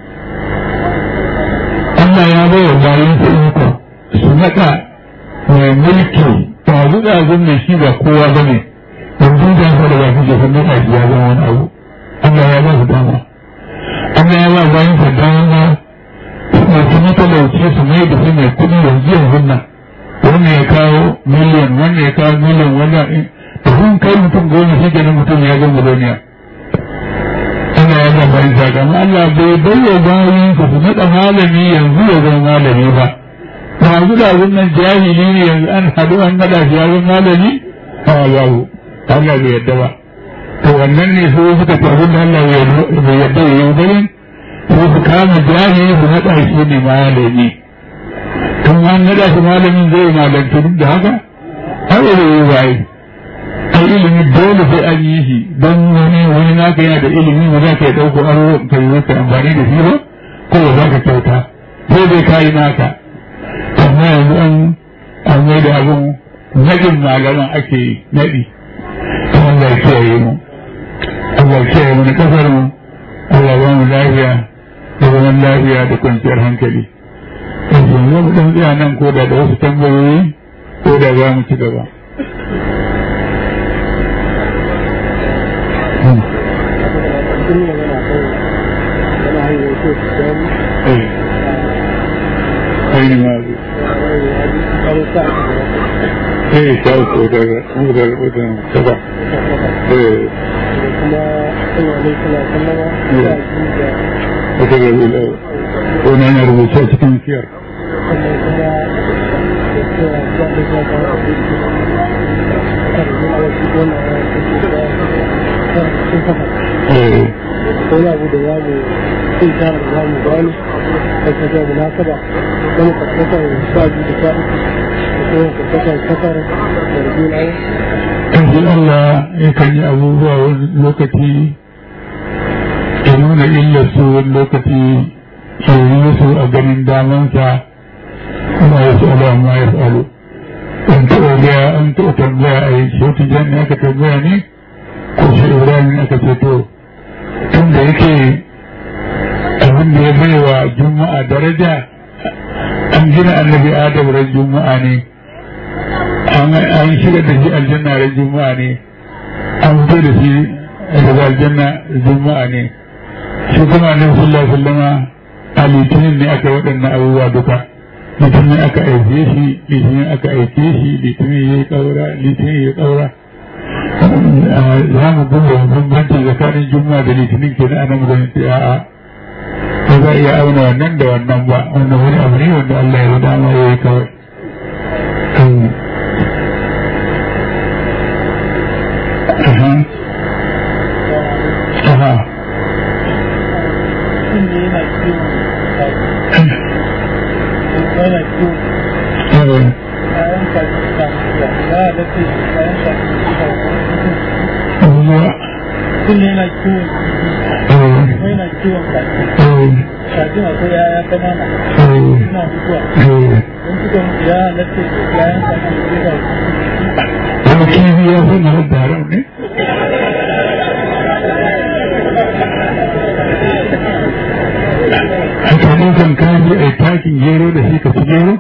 Allah ya bai wa bayan su iko su naɗa mai mulki ba zuɗa mai shi ba kowa ba ne yanzu da su da ba su ke sannan a ya zama wani abu Allah ya ba su dama Allah ya ba bayan su dama masu matalauci su mai da su mai kuɗi yanzu yanzu nan wannan ya kawo miliyan wannan ya kawo miliyan wannan da kun kai mutum goma shi kenan mutum ya zama duniya Allah ya ga bayan sa amma Allah bai bayyana bayan su su naɗa malami yanzu ya zama malami ba yanzu da wannan jahili ne yanzu an haɗu an naɗa shi ya zama malami a babu Allah bai yadda ba to wannan ne su suka ce abin da Allah bai yadda ya yi bane su su kama jahili su naɗa shi ne malami tun an naɗa shi malamin zai malantu duk da haka har da yi waye ai ilimi dole sai an yi shi don wani wani naka yana da ilimi ba za ka yi ɗauko aro ka yi wata amfani da shi ba ko ba za ka kyauta sai dai ka yi naka amma yanzu an an mai da abin naɗin malaman ake naɗi Allah ya kiyaye mu Allah ya kiyaye mu na kasar mu Allah ba mu lafiya da zaman lafiya da kwanciyar hankali yanzu mu dan tsaya nan ko da da wasu tambayoyi ko da za mu ci gaba أين ماذا؟ ايه شاوك ودر ودر ودر سبع ايه ودر الأول ونحن ربوشات كم كير ايه wani abu da za mu sai tara da za mu gano da ka ga munasaba don karkasar sha biyu da sha uku da kuma karkasar kasar da rubin ayi Yanzu Allah yakan yi abubuwa wani lokaci ya nuna illarsu wani lokaci ya yi su a ganin damansa kuma ya su ala ma ya falo. An taɓa gaya an taɓa tambaya a yi shi wata jan aka tambaya ne ko shi Ibrahim aka ce to tun da yake abin da ya bai wa juma'a daraja an gina annabi adam ran juma'a ne an shiga da shi aljanna ran juma'a ne an fito da shi daga aljanna juma'a ne shi kuma annabi sallallahu alaihi wasallama a litinin ne aka waɗannan abubuwa duka litinin aka aike shi litinin aka aike shi litinin ya yi ƙaura litinin ya yi ƙaura za mu duba bambanci tsakanin juma'a da litinin ke na anan zan ce a'a ba za a iya auna wannan da wannan ba wannan wani abu ne wanda Allah ya dama ya yi kawai Aha. Kullum yana kiwon kuma yana kiwon kaji. Kajin akwai yaya kanana. Suna mutuwa. Don suka mutu ya halatta yayan kaji da suka Wani kifi ya fi na da haram ne? A kanin kan kaji a takin gero da shi ka ci gero?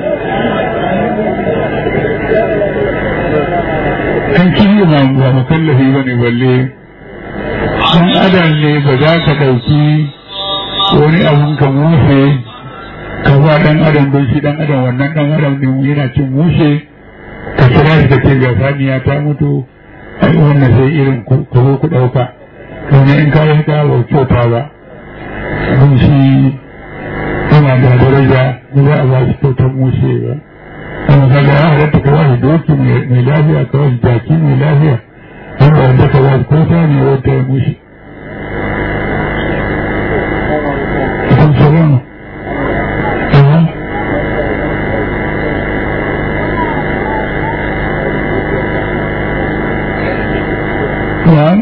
An kifi ba ba makallafi ba ne balle. Sun adam ne ba za ka ɗauki wani abun ka mushe ka ba ɗan adam don shi ɗan adam wannan ɗan adam ne yana cin mushe ka kira shi ka ce ga saniya ta mutu ai wannan sai irin ku zo ku ɗauka domin in ka yi ka ba kyauta ba abin shi yana da daraja da za a ba shi kyautar mushe ba amma kaga ya halatta ka ba shi doki mai lafiya ka ba shi jaki mai lafiya wanda wanda ka ba shi ko sa ne wata ya mushe kan sauran Na'am.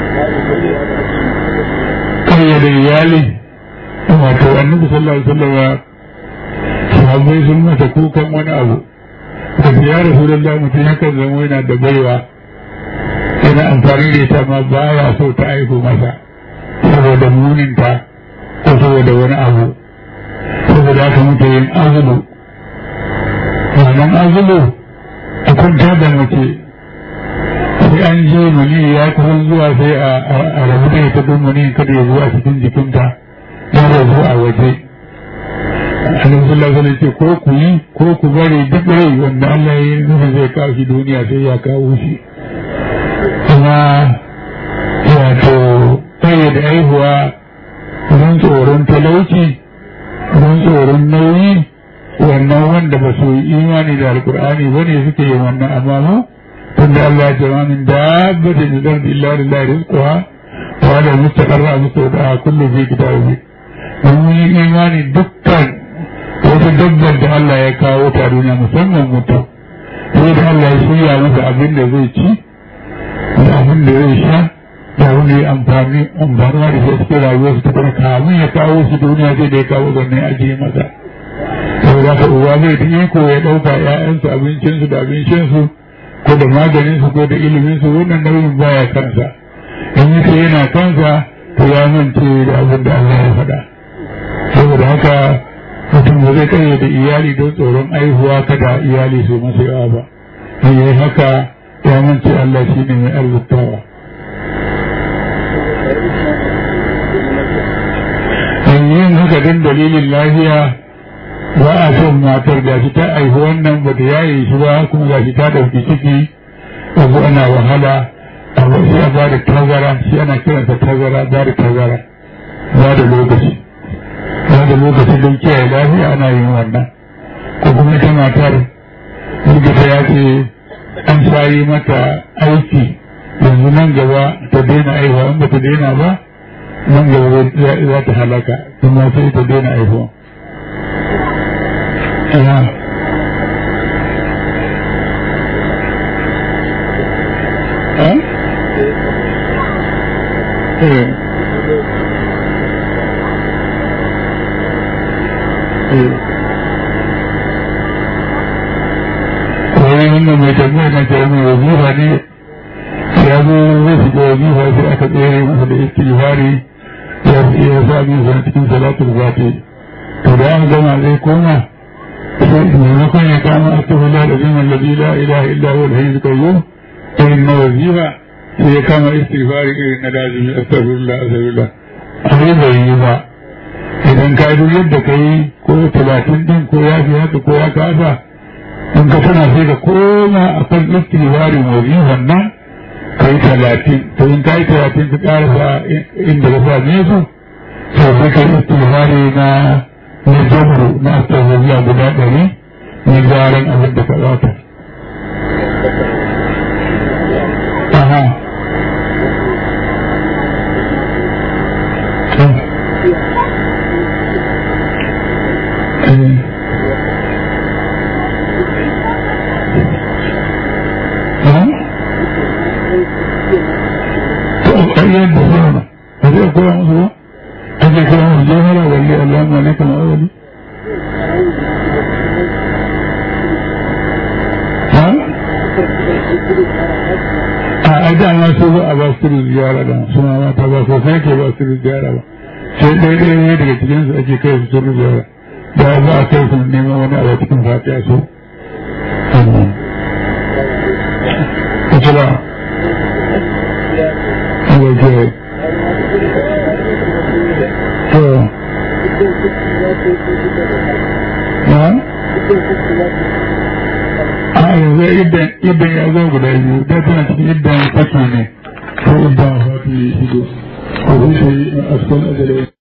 kayyade iyali wato annabi sallallahu alaihi wasallam sahabbai sun masa kukan wani abu da ya rasulullah mutum yakan zama yana da baiwa yana amfani da ita ma baya so ta aiko masa saboda muninta ko saboda wani abu saboda haka mutu yin azulu wannan azulu a kwanta da mace sai an je mani ya kusan zuwa sai a rabu da ita don mani kada ya zuwa cikin jikinta ya rabu a waje annabi sallallahu alaihi ce ko ku yi ko ku bari duk rai wanda Allah ya yi nufin zai kawo shi duniya sai ya kawo shi kuma wato da aihuwa don tsoron talauci don tsoron nauyi wannan wanda ba su yi imani da alkur'ani ba ne suke yi wannan amma mu tunda Allah ya jama min dabbatin da zardi illa lillahi rizquha wa la mustaqarra mustawdaha kullu fi kitabih mun yi imani dukkan wata dabbar da Allah ya kawo ta duniya musamman mutum sai da Allah ya shirya masa abin da zai ci da abin da zai sha da abin da ya amfani amfanuwa da shi cikin rayuwarsa ta fara kamun ya kawo su duniya sai da ya kawo zanne ajiye masa saboda haka uwa zai ta iko ya ɗauka ‘ya'yansu abincinsu da abincinsu ko da maganinsu ko da iliminsu wannan nauyin baya kansa in yi sai yana kansa to ya mance da abin da Allah ya faɗa saboda haka mutum ba zai kai da iyali don tsoron aihuwa kada iyali su masa yawa ba in yi haka ya mance Allah shi ne mai arzikawa in yin haka don dalilin lafiya ba a son matar da shi ta aihu wannan ba ta yaye shi ba kuma ga shi ta ɗauki ciki abu ana wahala abu shi a ba da tazara shi ana kiransa tazara ba da tazara ba da lokaci ba da lokaci don kiyaye lafiya ana yin wannan ko kuma ita matar likita ya ce an shayi mata aiki yanzu nan gaba ta daina aihuwa in ba ta daina ba nan gaba za ta halaka kuma sai ta daina aihuwa ya eh eh wani wannan mai tambaya na ce mai wazifa ne ya zo zai shiga wazifa sai aka tsere masa da istighfari ya ya sa min sa cikin salatul fati to da an gama zai koma sai maimakon ya kama astaghfirullah da zima alladhi la ilaha illa huwa al-hayyul qayyum irin na wazifa sai ya kama istighfari irin na lazimi astaghfirullah astaghfirullah abin bai yi ba idan ka duk yadda ka yi ko talatin din ko ya fi haka ko ya kasa in ka tana sai ka koma a kan istighfarin wazifan nan ka yi talatin to in ka yi talatin ka karasa inda ka same su to sai ka yi istighfari na na jamru na astaghfirullah guda ɗari na gyaran abin da ka ɓata. Aha. ƙaryar da sama ba zai koya musu ba ake koya musu jihara walli Allah ma ne kama awali ha a ai dama su ba a ba su da ziyara da su ma mata ba sosai ke ba su da ziyara ba sai ɗaya ɗaya ne daga cikinsu ake kai su sun ziyara da za a kai su neman wani abu cikin fatiya su ita ba waje to na a yanzu idan ya zo guda biyu da tana cikin idan faki ne ko idan fati shigo ko zai yi a asfal ajalai